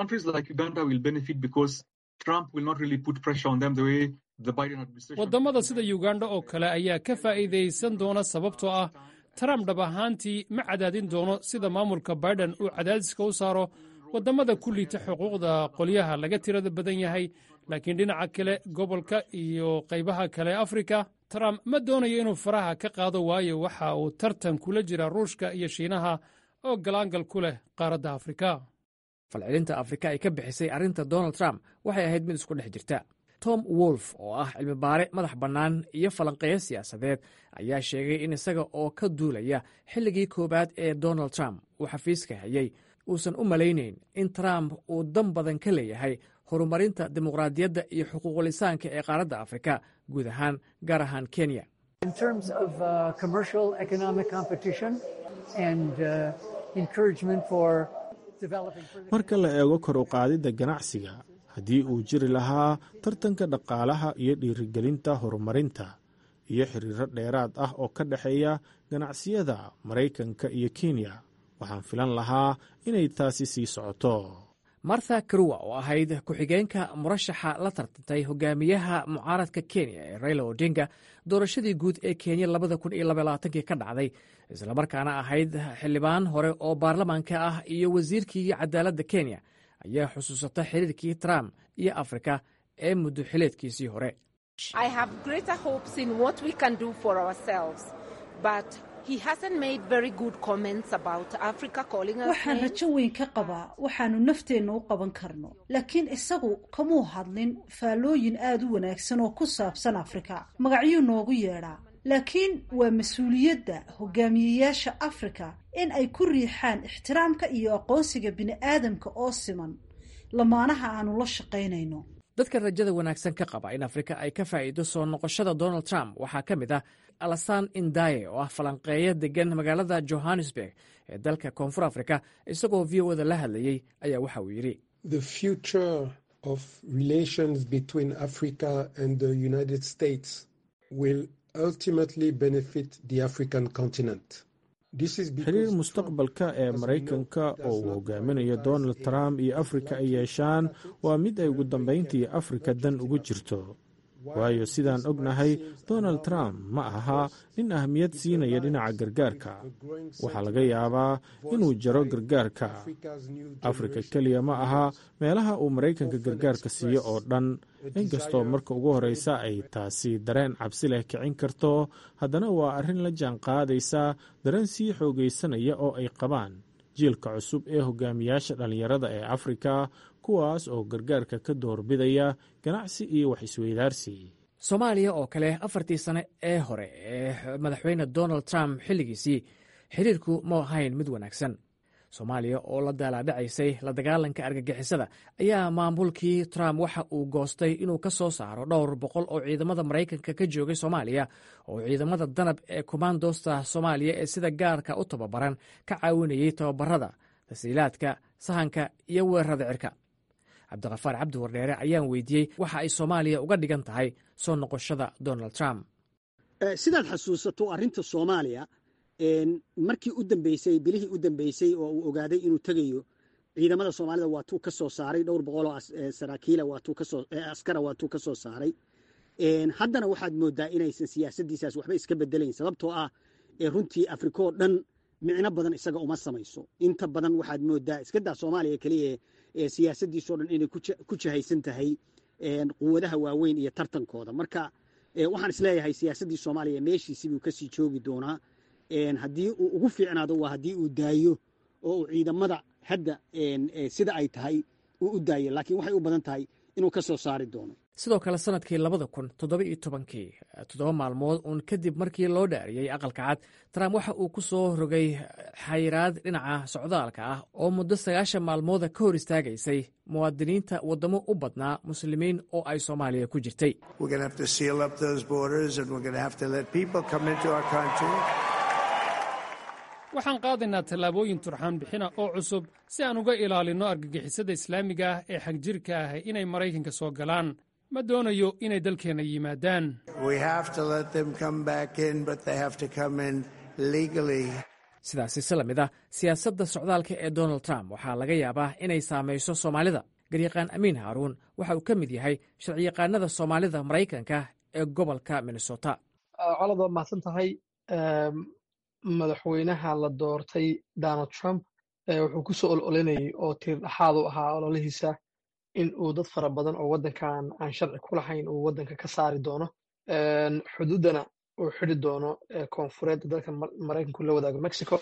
waddamada sida uganda oo kale ayaa ka faa'iidaysan doona sababtoo ah trump dhab ahaantii ma cadaadin doono sida maamulka baiden uu cadaadiska u saaro waddamada ku liita xuquuqda qolyaha laga tirada badan yahay laakiin dhinaca kale gobolka iyo qaybaha kale afrika trump ma doonayo inuu faraha ka qaado waayo waxa uu tartan kula jira ruushka iyo shiinaha oo galaangal ku leh qaaradda afrika falcelinta afrika ay ka bixisay arrinta donald trump waxay ahayd mid isku dhex jirta tom wolf oo ah cilmibaare madax bannaan iyo falanqeeyo siyaasadeed ayaa sheegay in isaga oo ka duulaya xilligii koowaad ee donald trump uu xafiiska hayay uusan u malaynayn in trump uu dan badan ka leeyahay horumarinta dimuqraadiyadda iyo xuquuqulisaanka ee qaaradda afrika guud ahaan gaar ahaan kenya marka la eego kor u qaadidda ganacsiga haddii uu jiri lahaa tartanka dhaqaalaha iyo dhiirigelinta horumarinta iyo xiriiro dheeraad ah oo ka dhexeeya ganacsiyada maraykanka iyo kenya waxaan filan lahaa inay taasi sii socoto martha karuwa oo ahayd ku-xigeenka murashaxa la tartantay hogaamiyaha mucaaradka kenya ee raila odinga doorashadii guud ee kenya labada kun iyo labaaaatankii ka dhacday islamarkaana ahayd xildhibaan hore oo baarlamaanka ah iyo wasiirkii cadaaladda kenya ayaa xusuusata xiriirkii trump iyo afrika ee muddo xileedkiisii hore waxaan rajo weyn ka qabaa waxaanu nafteenna u qaban karno laakiin isagu kamuu hadlin faallooyin aad u wanaagsan oo ku saabsan afrika magacyuu noogu yeedhaa laakiin waa mas-uuliyadda hogaamiyeyaasha afrika in ay ku riixaan ixtiraamka iyo aqoonsiga bini'aadamka oo siman lamaanaha aanu la shaqaynayno dadka rajada wanaagsan ka qaba in afrika ay ka faa'iido soo noqoshada donald trump waxaa ka mid ah alasan indaye oo ah falanqeeyo degan magaalada johannesburg ee dalka koonfur afrika isagoo v o da la hadlayey ayaa waxa uu yidhi xiriir mustaqbalka ee maraykanka oo uu hogaaminayo donald trump iyo afrika ay yeeshaan waa mid ay ugu dambayntii afrika dan ugu jirto waayo sidaan ognahay donald trump ma aha nin ahmiyad siinaya dhinaca gargaarka waxaa laga yaabaa inuu jaro gargaarka afrika keliya ma aha meelaha uu maraykanka gargaarka siiyo oo dhan inkastoo marka ugu horreysa ay taasi dareen cabsi leh kicin karto haddana waa arrin la jaan qaadaysa dareen sii xoogaysanaya oo ay qabaan jiilka cusub ee hogaamiyaasha dhallinyarada ee afrika kuwaas oo gargaarka ka doorbidaya ganacsi iyo wax isweydaarsi soomaaliya oo kale afartii sane ee hore ee madaxweyne donald trump xilligiisii xiriirku ma ahayn mid wanaagsan soomaaliya oo la daalaadhacaysay la dagaalanka argagixisada ayaa maamulkii trump waxa uu goostay inuu ka soo saaro dhowr boqol oo ciidamada maraykanka ka joogay soomaaliya oo ciidamada danab ee kommandosta soomaaliya ee sida gaarka u tababaran ka caawinayay tababarada tasiilaadka sahanka iyo weerarada cirka cabdiqafaar cabdi wardheere ayaan weydiiyey waxa ay soomaaliya uga dhigan tahay soo noqoshada donald trump sidaad xasuusato arrinta soomaaliya markii u dambeysay bilihii u dambeysay oo uu ogaaday inuu tegayo ciidamada soomaalida waatuu ka soo saaray dhowr boqoloo saraakiila askara waatuu ka soo saaray haddana waxaad moodaa inaysan siyaasaddiisaas waxba iska bedelayn sababtoo ah runtii afrika oo dhan micno badan isaga uma samayso inta badan waxaad moodaa iskadaa soomaaliya keliya siyaasaddiisoo dhan inay ku jahaysan tahay quwadaha waaweyn iyo tartankooda marka waxaan isleeyahay siyaasaddii soomaaliya meeshiisibuu kasii joogi doonaa haddii uu ugu fiicnaado waa haddii uu daayo oo uu ciidamada hadda sida ay tahay uu u daayo laakiin waxay u badan tahay inuu ka soo saari doono sidoo kale sanadkii labada kun toddoba iyo tobankii toddoba maalmood uun kadib markii loo dhaariyey aqalka cad trump waxa uu ku soo rogay xayiraad dhinaca socdaalka ah oo muddo sagaashan maalmooda ka hor istaagaysay muwaadiniinta waddamo u badnaa muslimiin oo ay soomaaliya ku jirtay waxaan qaadaynaa tallaabooyin turxaan bixina oo cusub si aan uga ilaalinno argagixisada islaamiga ah ee xagjirka ah inay maraykanka soo galaan ma doonayo inay dalkeenna yimaadaan sidaasi si la mid ah siyaasadda socdaalka ee donald trump waxaa laga yaabaa inay saamayso soomaalida garyaqaan amiin haaruun waxa uu ka mid yahay sharciyaqaanada soomaalida maraykanka ee gobolka minnesota colad waa mahadsan tahay madaxweynaha la doortay donald trump wuxuu ku soo ololinayay oo tiir dhaxaad u ahaa ololihiisa in uu dad fara badan oo waddankan aan sharci ku lahayn uu waddanka ka saari doono xuduuddana uu xidi doono koonfureedda dalka maraykanku la wadaago mexico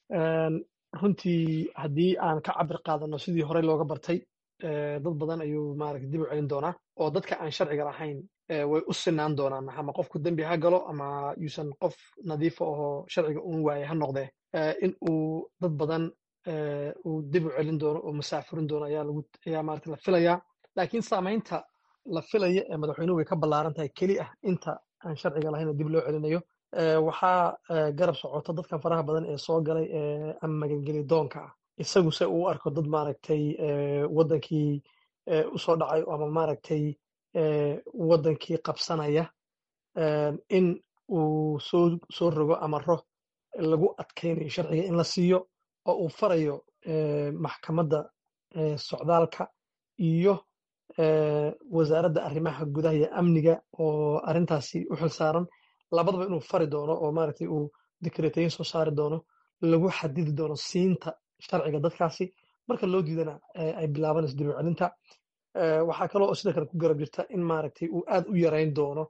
runtii haddii aan ka cabir qaadano sidii horey looga bartay dad badan ayuu maarata dib u celin doonaa oo dadka aan sharciga lahayn way u sinaan doonaan ama qofku dembi ha galo ama yuusan qof nadiifa ahoo sharciga uun waaye ha noqdee in uu dad badan uu dib u celin doono oo masaafurin doono ayaa lagu ayaa maarata la filayaa laakiin saamaynta la filaya ee madaxweynuhu way ka ballaaran tahay keli ah inta aan sharciga lahayn dib loo celinayo waxaa garab socota dadkan faraha badan ee soo galay ama magangeli doonka ah isagu se uu arko dad maaragtay waddankii usoo dhacay ama maaragtay waddankii qabsanaya in uu soo soo rogo amaro lagu adkaynayo sharciga in la siiyo oo uu farayo maxkamadda socdaalka iyo wasaaradda arrimaha gudaha iyo amniga oo arrintaasi u xilsaaran labadaba inuu fari doono oo maaragtay uu dikreetayin soo saari doono lagu xadidi doono siinta sharciga dadkaasi marka loo diidana ay bilaabanayso dib u celinta waxaa kaloo oo sidoo kale ku garab jirta in maaragtay uu aad u yarayn doono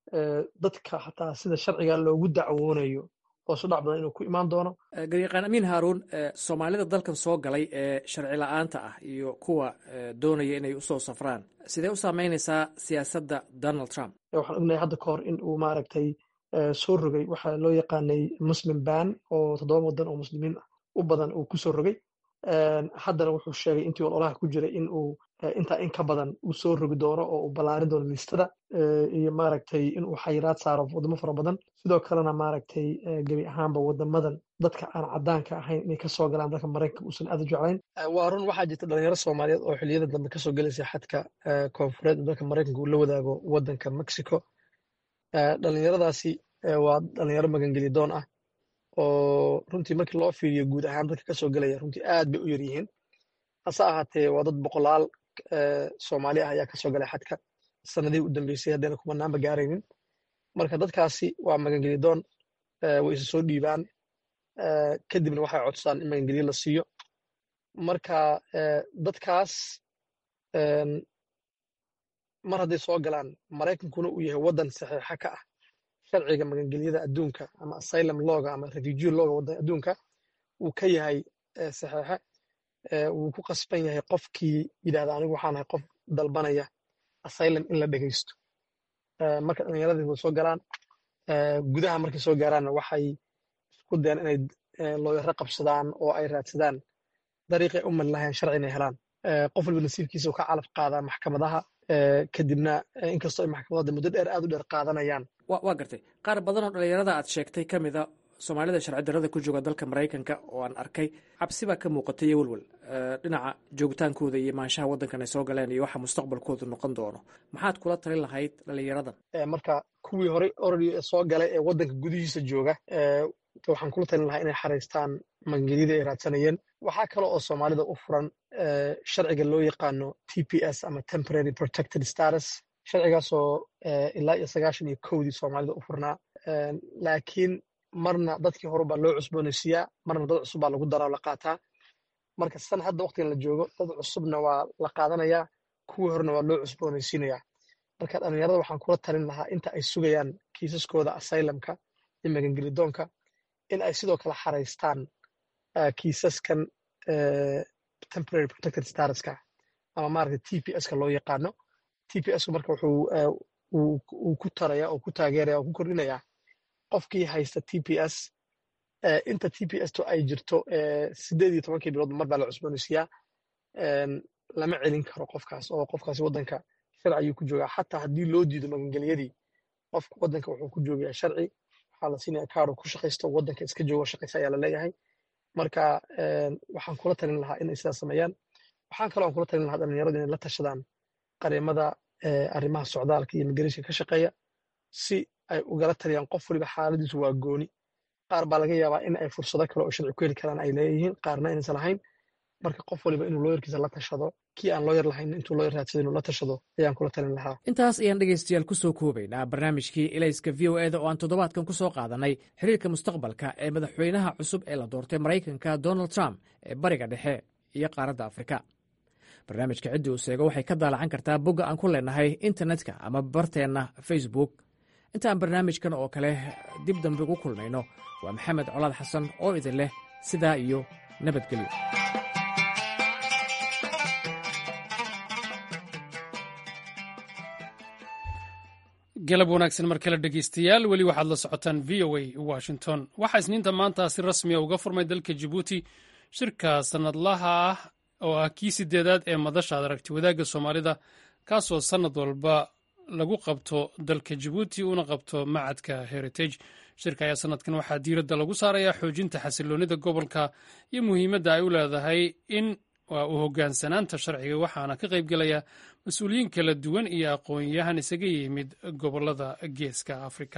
dadka xataa sida sharciga loogu dacwoonayo oo sudhac badan inuu ku imaan doono garyaqaan amiin haaruun soomaalida dalkan soo galay ee sharci la-aanta ah iyo kuwa doonaya inay usoo safraan sidee u saameynaysaa siyaasadda donald trump waxaan ognahay hadda ka hor in uu maaragtay soo rogay waxaa loo yaqaanay muslim ban oo toddoba waddan oo muslimiin u badan uu ku soo rogay haddana wuxuu sheegay intii ololaha ku jiray in uu intaa in ka badan uu soo rogi doono oo uu ballaarin doono liistada iyo maaragtay in uu xayiraad saaro waddamo fara badan sidoo kalena maaragtay gebi ahaanba waddamadan dadka aan caddaanka ahayn inay ka soo galaan dalka maraykanka uusan aad u jeclayn waa run waxaa jirta dhalinyaro soomaaliyeed oo xilliyada dambe kasoo gelaysa xadka koonfureed dalka maraykanka uu la wadaago waddanka mexico dhalinyaradaasi waa dhalinyaro magangeli doon ah oo runtii markii loo fiiriyo guud ahaan dadka kasoo gelaya runtii aad bay u yar yihiin hase ahaatee waa dad boqolaal soomaali ah ayaa kasoo galay xadka sanadihii u dambeysay haddayna kumanaanba gaaraynin marka dadkaasi waa magangeli doon way isa soo dhiibaan kadibna waxay codsadaan in magangeliyo la siiyo marka dadkaas mar hadday soo galaan maraykankuna uu yahay waddan saxiixa ka ah sharciga magangelyada adduunka ama asylum loga ama refugee loga waddan adduunka uu ka yahay saxiixe wuu ku qasban yahay qofkii yidhahda anigu waxaan ahay qof dalbanaya asylum in la dhegaysto marka dhallinyaradii way soo galaan gudaha markay soo gaaraanna waxay isku dayaan inay looyaro qabsadaan oo ay raadsadaan dariiqay u mali lahayn sharci inay helaan qof walba nasiibkiisa uu ka calaf qaadaa maxkamadaha kadibna inkastoo ay maxkamadada muddo dheer aad u dheer qaadanayaan waa gartay qaar badan oo dhalinyarada aad sheegtay ka mid a soomaalida sharci darrada ku jooga dalka maraykanka oo aan arkay cabsi baa ka muuqatay iyo welwel dhinaca joogitaankooda iyo maanshaha waddankan ay soo galeen iyo waxa mustaqbalkoodu noqon doono maxaad kula talin lahayd dhalinyaradan marka kuwii horey oradi soo galay ee waddanka gudihiisa jooga waxaan kula talin lahaa inay xaraystaan magangelyada ay raadsanayeen waxaa kale oo soomaalida u furan sharciga loo yaqaano t p s ama temporary protected status sharcigaasoo ilaa iyo sagaashan iyo kowdii soomaalida u furnaa laakiin marna dadkii hore baa loo cusboonaysiiyaa marna dad cusub baa lagu daraa oo la qaataa marka san hadda waqtigan la joogo dad cusubna waa la qaadanayaa kuwii horena waa loo cusboonaysiinayaa marka dhallinyarada waxaan kula talin lahaa inta ay sugayaan kiisaskooda asylumka iyo magangelidoonka in ay sidoo kale xaraystaan kiisaskan temporary protected statuska ama maaragta t p s ka loo yaqaano t p s marka wuxuu uu ku taraya oo ku taageeraya oo ku kordhinaya qofkii haysta t p s inta t p s to ay jirto sideed iyo tobankii bilood mar baa la cusboonaysiiyaa lama celin karo qofkaas oo qofkaasi waddanka sharci ayuu ku joogaa xataa haddii loo diido magangelyadii qofka waddanka wuxuu ku joogayaa sharci waxaa la siinaya kaaro ku shaqaysto waddanka iska joogo shaqaysa ayaa la leeyahay marka waxaan kula talin lahaa inay sidaas sameeyaan waxaan kaloo aan kula talin lahaa dhalinyaradu inay la tashadaan qareemada arrimaha socdaalka iyo immigration ka shaqeeya si ay ugala taliyaan qof waliba xaaladiisu waa gooni qaar baa laga yaabaa in ay fursado kale oo sharci ku heli karaan ay leeyihiin qaarna inaysan lahayn marka qof waliba inuu looyarkiisa la tashado kii aan looyar lahayn intuu looyar raadsada inuu la tashado ayaan kula talin lahaa intaas ayaan dhegaystayaal ku soo koobaynaa barnaamijkii ilayska v o eda oo aan toddobaadkan ku soo qaadanay xiriirka mustaqbalka ee madaxweynaha cusub ee la doortay maraykanka donald trump ee bariga dhexe iyo qaaradda afrika barnaamijka ciddii uu seego waxay ka daalacan kartaa bogga aan ku leenahay internetka ama barteenna facebook intaan barnaamijkan oo kale dib dambe ugu kulmayno waa maxamed colaad xasan oo idin leh sidaa iyo nabadgelyo galab wanaagsan mar kale dhegeystayaal weli waxaad la socotaan v o a washington waxaa isniinta maanta si rasmiya uga furmay dalka jabuuti shirka sannadlaha ah oo ah kii sideedaad ee madasha ad aragti wadaagga soomaalida kaasoo sannad walba lagu qabto dalka jabuuti una qabto macadka heritage shirka ayaa sanadkan waxaa diiradda lagu saarayaa xoojinta xasiloonida gobolka iyo muhiimadda ay u leedahay in waa u hogaansanaanta sharciga waxaana ka qaybgelaya mas-uuliyiin kala duwan iyo aqoon-yahan isaga yimid gobolada geeska afrika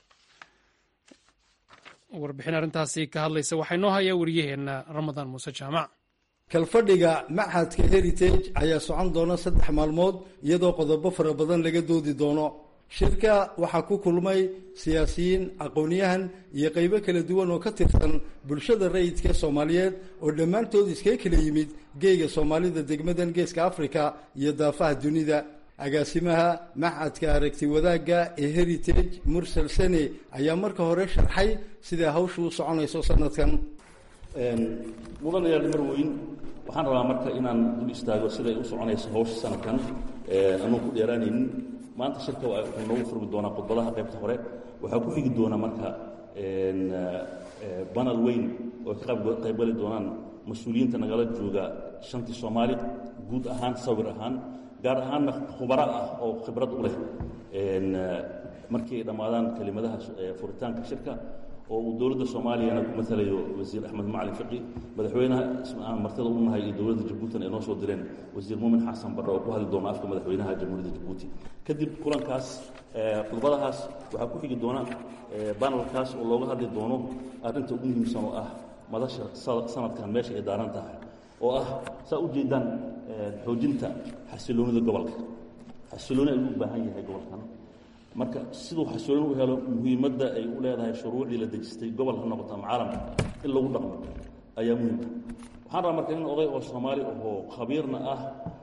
warbixin arrintaasi ka hadlaysa waxaa inoo hayaa wariyaheenna ramadaan muuse jaamac kalfadhiga machadka heritage ayaa socon doona saddex maalmood iyadoo qodobo fara badan laga doodi doono shirka waxaa ku kulmay siyaasiyiin aqoon-yahan iyo qeybo kala duwan oo ka tirsan bulshada rayidka soomaaliyeed oo dhammaantood iskaga kala yimid geega soomaalida degmadan geeska africa iyo daafaha dunida agaasimaha machadka aragti wadaagga ee heritage mursal sene ayaa marka hore sharxay siday hawshu u soconayso sanadkan mudanayaal marweyn waxaan rabaa marka inaan dul istaago siday u soconayso hawsha sanadkan anuu ku dheeraanaynin maanta shirka wuxuu noogu furmi doonaa khudbadaha qaybta hore waxaa ku xigi doona marka banal weyn oo ka qaybgali doonaan mas-uuliyiinta nagala jooga shantii soomaali guud ahaan sawir ahaan gaar ahaanna khubaro ah oo khibrad u leh markii ay dhammaadaan kelimadaha furitaanka shirka oo uu dowladda soomaaliyana ku matalayo wasiir axmed macalin fiqi madaxweynaha aan martida u nahay iyo dowladda jabuutina ay noo soo direen wasiir muumin xasan barre oo ku hadli doona afka madaxweynaha jamhuuriyadda jabuuti kadib kulankaas khudbadahaas waxaa ku xigi doona banalkaas oo looga hadli doono arrinta ugu muhiimsan oo ah madasha sanadkan meesha ay daaran tahay oo ah saa u jeedaan xoojinta xasiloonida gobolka xasilooni ayuu u baahan yahay gobolkan marka siduu xasilooni u helo muhiimadda ay u leedahay shuruucdii la dejistay gobol ha noqoto ama caalamka in lagu dhaqmo ayaa muhiimka waxaan rabaa marka nin oday oo soomaali ahoo khabiirna ah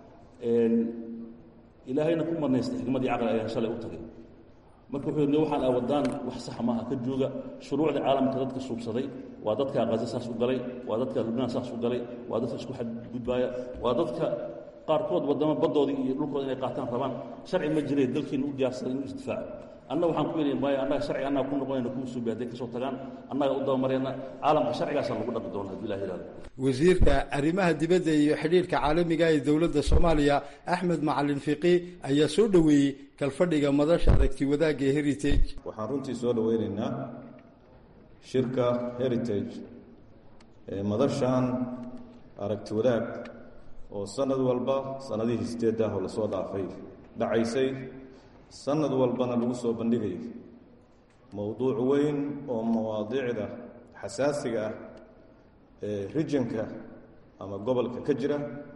ilaahayna ku marnaystay xikmad iyo caqli ayaan shalay u tagay marka wuxuu yidhi waxaan awadaan wax saxa maaha ka jooga shuruucda caalamka dadka suubsaday waa dadka qaza saas u galay waa dadka lubnaan saas u galay waa dadka isku xadgudbaaya waa dadka qaarkood waddamo baddoodii iyo dhulkooda inay qaataan rabaan sharci ma jiree dalkiina u diyaarsaday inuu isdifaaco annaga waxaan ku yidhi maayo annaga sharci annaga ku noqonayna kuu suubi hadday ka soo tagaan annaga u dabamarayna caalamka sharcigaasaan lagu dhaqi doona haddii ilah yihahdo wasiirka arrimaha dibadda iyo xidhiirka caalamiga ee dowladda soomaaliya axmed macalin fiqi ayaa soo dhoweeyey kalfadhiga madasha aragti wadaagga ee heritage waxaan runtii soo dhoweynaynaa shirka heritage ee madashan aragti wadaag oo sanad walba sanadihii sideedda ah oo lasoo dhaafay dhacaysay sanad walbana lagu soo bandhigay mowduuc weyn oo mawaadiicda xasaasiga ah ee rijinka ama gobolka ka jira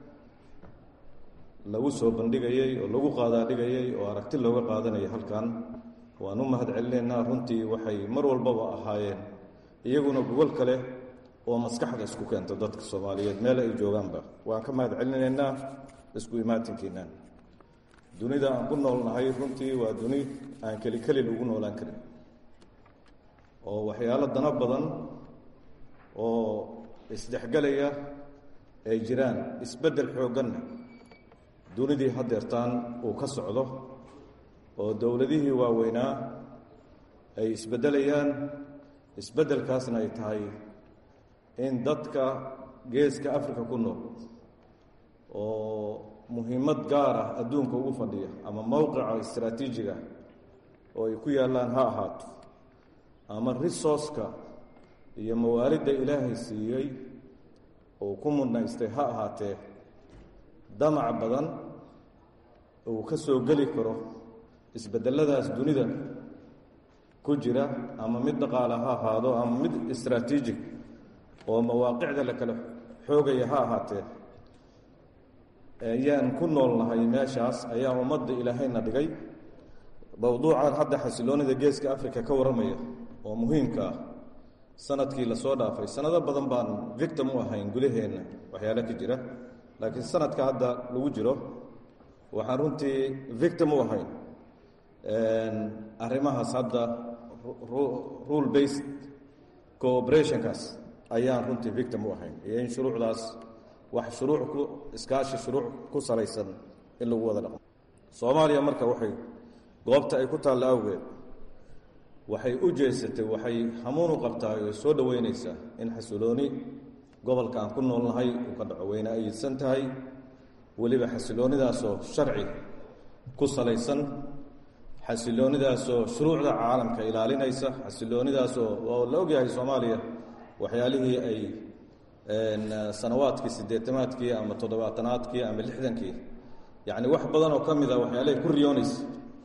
lagu soo bandhigayey oo lagu qaadaadhigayey oo aragti looga qaadanaya halkan waan u mahad celinaynaa runtii waxay mar walbaba ahaayeen iyaguna gogol kale oo maskaxda isku keento dadka soomaaliyeed meel ay joogaanba waan ka mahad celinaynaa isku imaatinkiinaan dunida aan ku noolnahay runtii waa duni aan keli keli lagu noolaan karin oo waxyaalo dano badan oo isdhexgelaya ay jiraan isbeddel xoogganna dunidii haddeertaan uu ka socdo oo dowladihii waaweynaa ay isbeddelayaan isbeddelkaasna ay tahay in dadka geeska africa ku nool oo muhiimad gaar ah adduunka ugu fadhiya ama mowqica istraatiijiga oo ay ku yaallaan ha ahaato ama resourceka iyo mawaalidda ilaahay siiyey oo ku mudnaystay ha ahaatee damac badan uu ka soo geli karo isbedeladaas dunida ku jira ama mid dhaqaale ha ahaado ama mid istraatiijig oo mawaaqicda la kala xoogaya ha ahaatee ayaan ku noolnahay meeshaas ayaa ummadda ilaahayna dhigay mowduucan hadda xasiloonida geeska africa ka warramaya oo muhiimka ah sanadkii lasoo dhaafay sanado badan baan victim u ahayn gudaheenna waxyaale ka jira laakiin sanadka hadda lagu jiro waxaan runtii victim u ahayn arrimahaas hadda rule based cooperationkaas ayaan runtii victim u ahayn iyo in shuruucdaas wax shuruuc ku iskaashi shuruuc ku salaysan in lagu wada dhaqmo soomaaliya marka waxay goobta ay ku taalla awgeed waxay u jeesatay waxay hamuun u qabtaa oo soo dhoweynaysaa in xasilooni gobolka aan ku noolnahay uu ka dhaco weyne ayidsan tahay weliba xasiloonidaasoo sharci ku salaysan xasiloonidaasoo shuruucda caalamka ilaalinaysa xasiloonidaasoo oo la ogyahay soomaaliya waxyaalihii ay sanawaadkii siddeetamaadkii ama toddobaatanaadkii ama lixdankii yacni wax badan oo ka mid a waxyaalahay ku riyoonaysa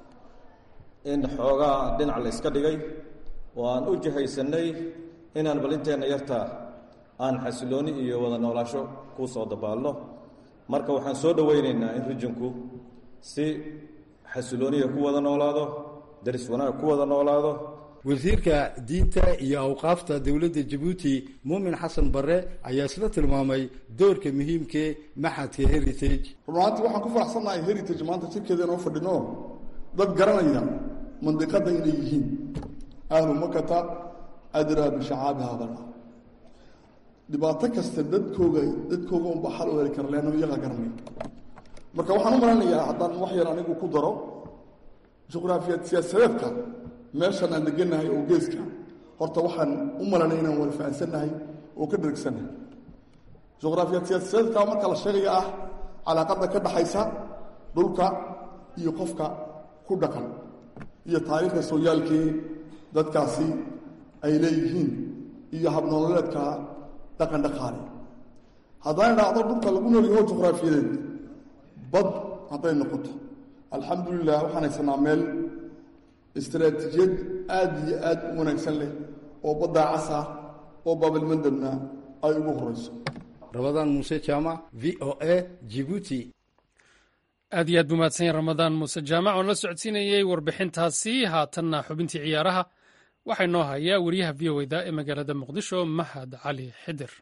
in xoogaa dhinac la yska dhigay oo aan u jihaysanay inaan balinteenna yartaa aan xasilooni iyo wada noolaasho ku soo dabaalno marka waxaan soo dhoweynaynaa in rijinku si xasilooniya ku wada noolaado daris wanaag ku wada noolaado wasiirka diinta iyo awqaafta dowladda jabuuti muumin xasan barre ayaa isla tilmaamay doorka muhiimkee maxadka heritage runaantii waxaan ku faraxsannahay heritage maanta jirkeeda inoo fadhino dad garanaya mandiqadda inay yihiin ahlu makata adraa bishacaabi hadal dhibaato kasta dadkooga dadkooga unba xal u heli kara leanna iyaga garanay marka waxaan u malanayaa haddaan wax yar anigu ku daro juqraafiyaad siyaasadeedka meeshan aan degannahay oo geeska horta waxaan u malanay inaan wada fahansannahay oo ka dhergsannahay juqraafiyaad siyaasadeedka marka la sheegaya ah calaaqadda ka dhaxaysa dhulka iyo qofka ku dhaqan iyo taariikhda sooyaalkii dadkaasi ay leeyihiin iyo habnololeedka dhaqan dhaqaale haddaan idhaahdo dhulka lagu noolyaho juqraafiyadeed bad hadday noqoto alxamdulilah waxaan haysanaa meel istaraatiijiyad aada iyo aada u wanaagsan leh oo baddaa cas ah oo baabalmandabna ay ugu horeyso rabadaan muuse jaamac v o a jibuuti aad iyo aad buu mahadsanyahy ramadaan muuse jaamac oon la socodsiinayey warbixintaasi haatanna xubintii ciyaaraha waxaa inoo hayaa wariyaha v o da ee magaalada muqdisho mahad cali xidir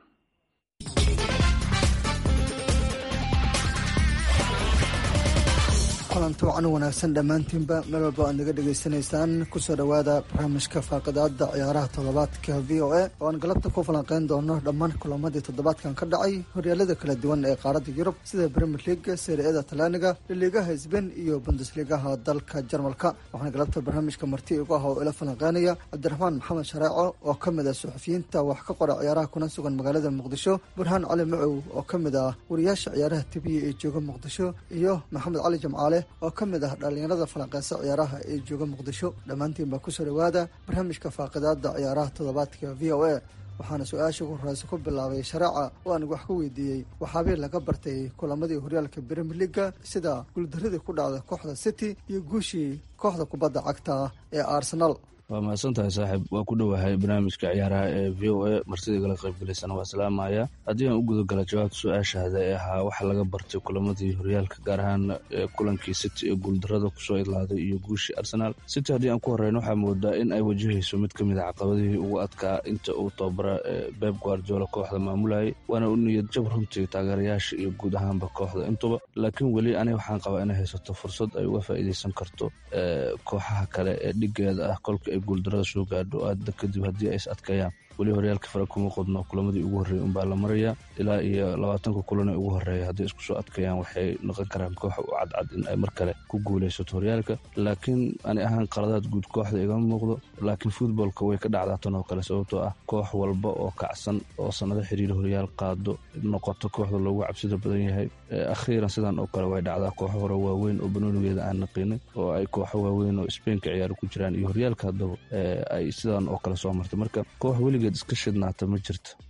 kulanti wacan wanaagsan dhammaantiinba meel walba aad naga dhegaysanaysaan kusoo dhowaada barnaamijka faaqidaada ciyaaraha toddobaadka v o a oo aan galabta ku falanqeyn doono dhammaan kulamadii toddobaadkan ka dhacay horyaalada kala duwan ee qaaradda yurub sida premier leaga seeriada talaaniga liliigaha sbain iyo bundesligaha dalka jarmalka waxaana galabta barnaamijka marti igu ah oo ila falanqeynaya cabdiraxmaan maxamed shareeco oo ka mid ah suxufiyiinta wax ka qora ciyaaraha kuna sugan magaalada muqdisho burhaan cali macow oo ka mid ah wariyaasha ciyaaraha tibiya ee jooga muqdisho iyo maxamed cali jamcaale oo ka mid ah dhallinyarada falanqeysa ciyaaraha ee jooga muqdisho dhammaantiin baa kusoo dhowaada barnaamijka faaqidaada ciyaaraha toddobaadka v o a waxaana su-aasha ugu horeysa ku bilaabay shareeca oo aan wax ku weydiiyey waxaabay laga bartay kulamadii horyaalka brimier leaga sida guuldaradii ku dhacda kooxda city iyo guushii kooxda kubadda cagta ee arsenal waa mahadsan tahay saaxiib waa ku dhowahay barnaamijka ciyaaraha ee v o a martida igala qaybgalaysana waa salaamaya haddii aan u gudagala jawaabta su-aashaada ee ahaa waxa laga bartay kulamadii horyaalka gaar ahaan kulankii city ee guuldarada kusoo idlaaday iyo guushii arsenaal city haddii aan ku horeyno waxaa moodaa in ay wajahayso mid ka mid a caqabadihii ugu adkaa inta uu tababara beb guardiola kooxda maamulayay waana u niyad jab runtii taageerayaasha iyo guud ahaanba kooxda intuba laakiin weli aniga waxaan qabaa inay haysato fursad ay uga faa'iideysan karto kooxaha kale ee dhigeeda ah kolka guuldarada soo gaadho aada kadib haddii ay is adkeeyaan weli horyaalka fara kuma qodno kulamadii ugu horreeyay unbaa la maraya ilaa iyo labaatanka kulan ee ugu horreeya hadday isku soo adkeeyaan waxay noqon karaan kooxa u cadcad in ay mar kale ku guulaysato horyaalka laakiin ani ahaan qaladaad guud kooxda igama muuqdo laakiin futboolka way ka dhacdaa tan oo kale sababtoo ah koox walba oo kacsan oo sannado xiriir horyaal qaado noqoto kooxda loogu cabsida badan yahay akhiiran sidan oo kale way dhacdaa kooxo hore waaweyn oo banoonigeeda aan naqinin oo ay kooxo waaweyn oo sbainka ciyaaro ku jiraan iyo horyaalka haddaba ay sidan oo kale soo martay marka koox weligeed iska shidnaata ma jirta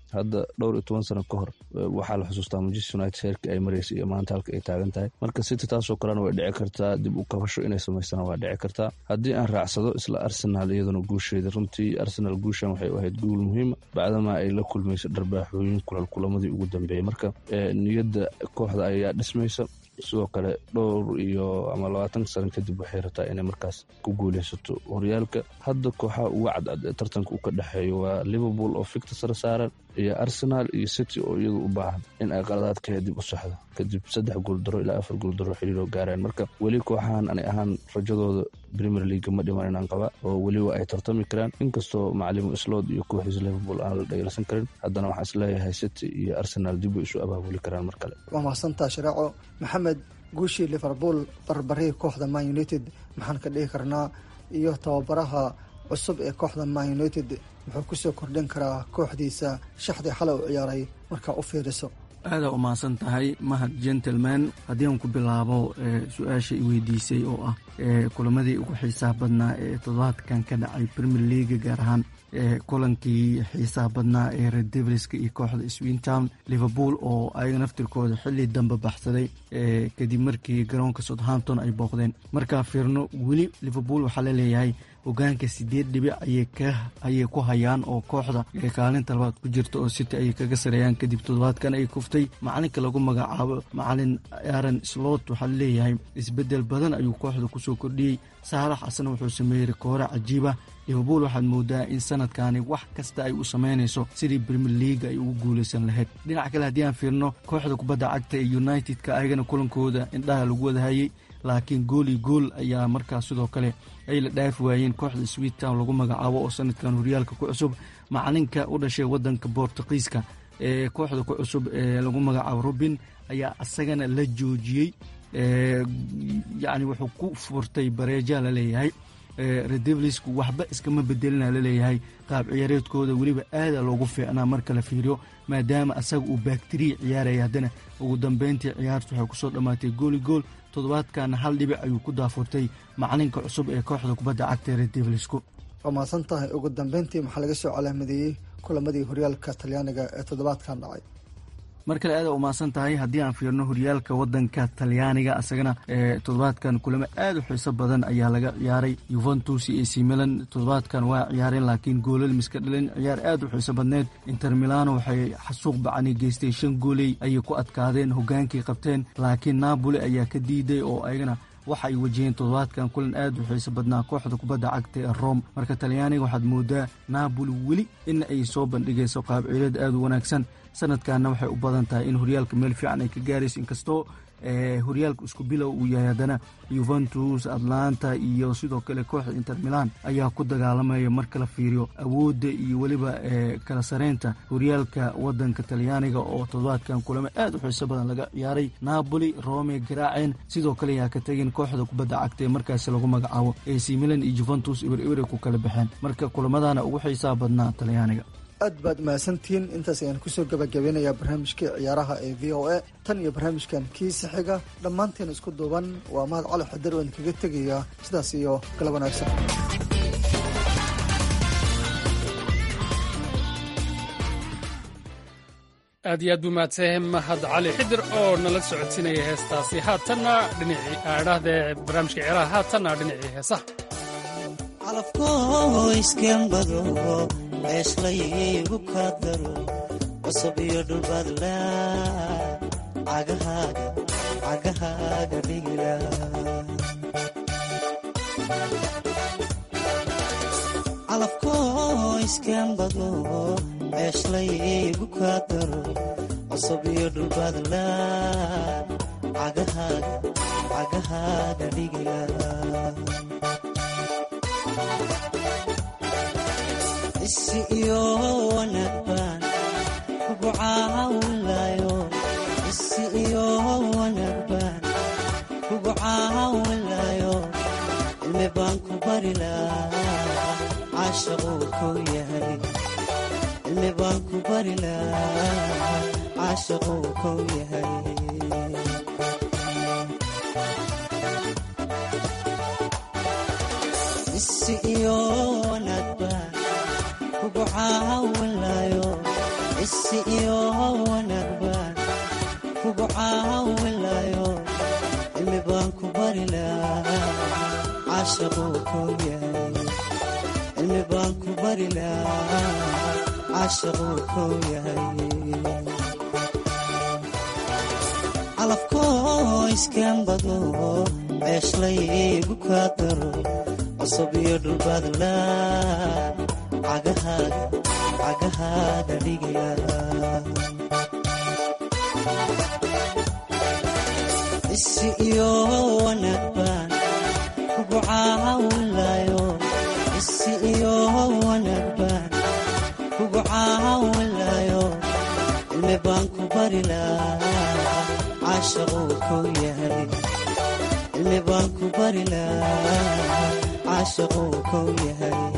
hadda dhowr iyo toban sano ka hor waxaa la xusuustaa manchester united heerkii ay maraysay iyo maanta halka ay taagan tahay marka city taasoo kalena way dhici kartaa dib u kabasho inay samaystaan waa dhici kartaa haddii aan raacsado isla arsenal iyaduna guusheeda runtii arsenal guushan waxay u ahayd guul muhiima bacdama ay la kulmayso dharbaaxooyin kulal kulamadii ugu dambeeyey marka niyadda kooxda ayaa dhismaysa sidoo kale dhowr iyo ama labaatan sano kadib waxay rabtaa inay markaas ku guuleysato horyaalka hadda kooxaha uga cadcad ee tartanka uu ka dhexeeyo waa liverpool oo ficta sare saaran iyo arsenal iyo city oo iyadu u baahan in ay qaladaadkeeda dib u saxdo kadib saddex gooldaro ilaa afar gooldaro xiriiroo gaareen marka weli kooxahan anay ahaan rajadooda premier league ma dhiman inaan qaba oo weliba ay tartami karaan inkastoo macalimu slod iyo kooxdiisa liverpool aan la dhayalsan karin haddana waxaan isleeyahay city iyo arsenal dib way isu abaabuli karaan mar kale waa mahadsantaa shareeco maxamed guushii liverpool barbarihii kooxda man united maxaan ka dhihi karnaa iyo tababaraha cusub ee kooxda man united muxuu kusoo kordhin karaa kooxdiisa shaxdii xalay u ciyaaray markaa u fiiriso aadaa u mahadsan tahay mahad gentleman haddii aan ku bilaabo su-aasha i weydiisay oo ah kulamadii ugu xiisaha badnaa ee toddobaadkan ka dhacay premier leaga gaar ahaan kulankii xiisaha badnaa ee red devilska iyo kooxda swintown liverpool oo ayaga naftirkooda xili dambe baxsaday kadib markii garoonka southampton ay booqdeen markaa fiirno weli liverpool waxaa laleeyahay hogaanka sideed dhibic ayay ku hayaan oo kooxda kaalinta labaad ku jirta oo city ayay kaga sareeyaan kadib toddobaadkan ay kuftay macalinka lagu magacaabo macalin aaron slot waxaa laleeyahay isbedel badan ayuu kooxda kusoo kordhiyey saalax asna wuxuu sameeyey rikoore cajiiba liverpool waxaad moodaa in sanadkani wax kasta ay u sameynayso sidii premier league ay ugu guuleysan lahayd dhinac kale haddii aan fiirno kooxda kubadda cagta ee united-ka ayagana kulankooda indhaha lagu wadahayey laakiin gool iyo gool ayaa markaas sidoo kale ay la dhaafi waayeen kooxda swittown lagu magacaabo oo sanadkan horyaalka ku cusub macalinka u dhashay wadanka bortuqiiska ee kooxda ku cusub ee lagu magacaabo robin ayaa isagana la joojiyey yacni wuxuu ku furtay bareeja laleeyahay redevlisku waxba iskama bedelina laleeyahay qaab ciyaareedkooda weliba aada loogu fiicnaa marka la fiiriyo maadaama asaga uu bakteriya ciyaaraya haddana ugu dambeyntii ciyaartu waxay kusoo dhammaatay gooli gool toddobaadkana hal dhibic ayuu ku daafurtay macalinka cusub ee kooxda kubadda cagta redevlisku waa mahadsan tahay ugu dambeyntii maxaa laga soo calaamadeeyey kulamadii horyaalka talyaaniga ee toddobaadkan dhacay mar kale aada u mahadsan tahay haddii aan fiirno horyaalka wadanka talyaaniga asagana toddobaadkan kulamo aada u xiiso badan ayaa laga ciyaaray yuventus iyo ac milan toddobaadkan waa ciyaareen laakiin goolal miska dhalin ciyaar aada u xiiso badneed inter milano waxay xasuuq bacani geystay shan gooley ayay ku adkaadeen hogaankii qabteen laakiin napoli ayaa ka diiday oo ayagana waxa ay wajaheen toddobaadkan kulan aad u xiiso badnaa kooxda kubadda cagta ee rome marka talyaaniga waxaad moodaa napoli weli in ay soo bandhigayso qaab ciileed aada u wanaagsan sanadkanna waxay u badan tahay in horyaalka meel fiican ay ka gaarayso inkastoo horyaalka isku bilow uu yahay haddana yuventus atlanta iyo sidoo kale kooxda inter milan ayaa ku dagaalamaya marka la fiiriyo awoodda iyo weliba kala sareynta horyaalka wadanka talyaaniga oo toddobaadkan kulamo aad u xiiso badan laga ciyaaray napoli rome garaaceen sidoo kale ayaa ka tegin kooxda kubadda cagta ee markaasi lagu magacaabo ac milan iyo juventus ibir ibir ay ku kala baxeen marka kulamadana ugu xiisaha badnaa talyaaniga aad baad mahadsantihiin intaas ayaan kusoo gabagabeynayaa barnaamijkii ciyaaraha ee v o a tan iyo barnaamijkan kiisa xiga dhammaanteen isku duuban waa mahad cali xadar waan kaga tegayaa sidaas iyo galab wanaagsan aad iyo aad buu mahadsanyahay mahad cali xidir oo nala socodsiinaya heestaasi haatanna dhinacii aadhahdee barnaamijka ciyaaraha haatanna dhinacii heesaha alafkooiskembado ceeshlaygu kaa daro cusub iyo dhulbaadla cagahaaga dhigila calafkoo iskembado ceeshlaygu kaa daro cusub iyo dhulbaadla cagahaaga dhigila isi iyo wanaag baan kugu caawinlayo isi iyo wanaag baan kugu caawinlayo cilmi baan ku bari lahaa caashaquu kow yahay cilmi baan ku bari lahaa caashaquu kow yahay isi iyo wanaag baan kugu caawinlayo isi iyo wanaag baan kugu caawinayo cilmi baan ku bari lahaa caashaquu kow yahay cilmi baan ku bari lahaa caashaquu kow yahay calafkoo iskaan badno ceeshlaygu kaa daro cusub iyo dhulbaadla cagahaaga dhigaya isi iyo wanaag baan kugu caawinayo isi iyo wanaag baan kugu caawinayo cilmi baan ku bari lahaa caashaquu kow yahay cilmi baan ku bari lahaa caashaquu kow yahay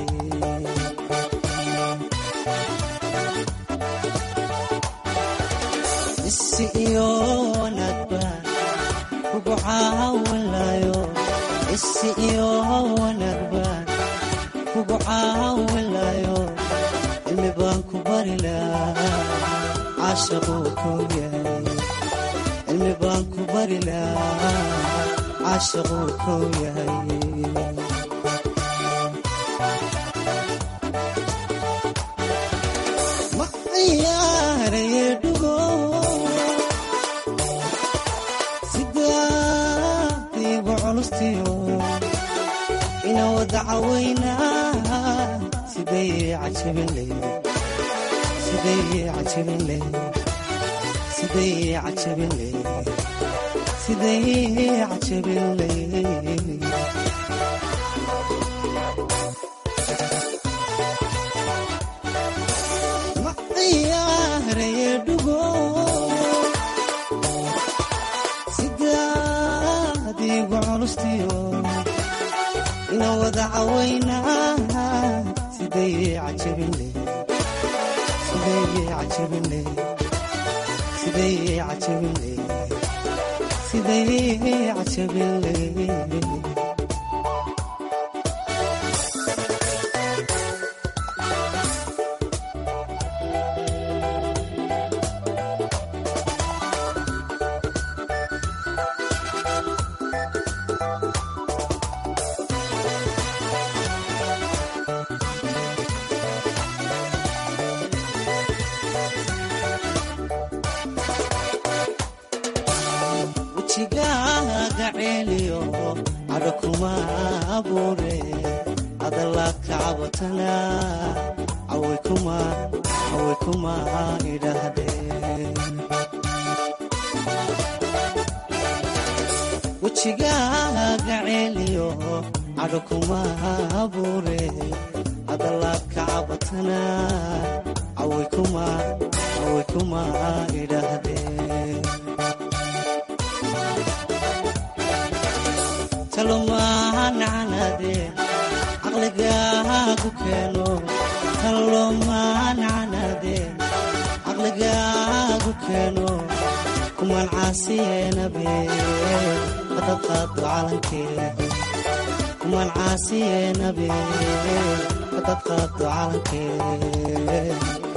isi iyo wanaag baan kugu caawinayo isi iyo wanaag baan kugu caawinayo cilmi baan ku bari lahaa caashaquu kow yahay cilmi baan ku bari lahaa caashaquu kow yahay ma ciyaaraye dhugo sidaadiigu culustiyo ina wada cawaynaa siday cajabinle siday cajabinle siday cajabinle siday cajabinle ma ciyaaraye dhugo sidaadiigu culustiyo ina wada cawaynaa siday cajabinle siday cajabinle siday cajabinle siday cajabinle wejigaaga ceeliyo cadho kuma abuure hadalaad ka cabatana caway kuma caway kuma idhaahdeen wejigaaga ceeliyo cadho kuma abuure hadalaad ka cabatana caway kuma caway kuma idhaahdeen talomaanacanaadeen caqligaagu keeno talomaanacanaadeen caqligaagu keeno kumaan caasiyeenabeen hadad qaado calankeed kumaan caasiyeenabeen hadad qaado calankeed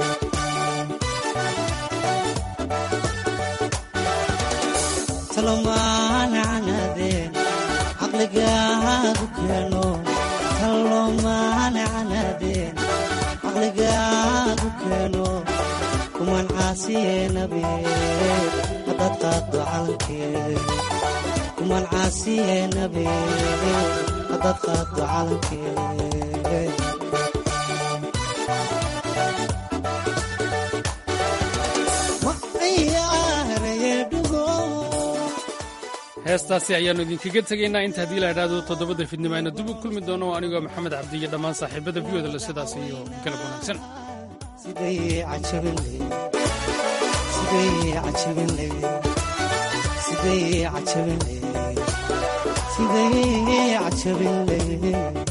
talomaanacanaadeen caqligaagu keeno talomaanacanaadeen caqligaagu keeno kumaan caasiyeenabeen hadad qaado calankeed kumaan caasiyeenabeen hadad qaado calankeed ma ciyaaraye dhugo heestaasi ayaannu idinkaga tegaynaa inta haddii la idhaahdo toddobada fidnimo ayna dib u kulmi doono anigoo maxamed cabdi iyo dhammaan saaxiibada viyodale sidaas iyo galab wanaagsan siday cajabinle siday cajabinle siday cajabinle siday cajabinle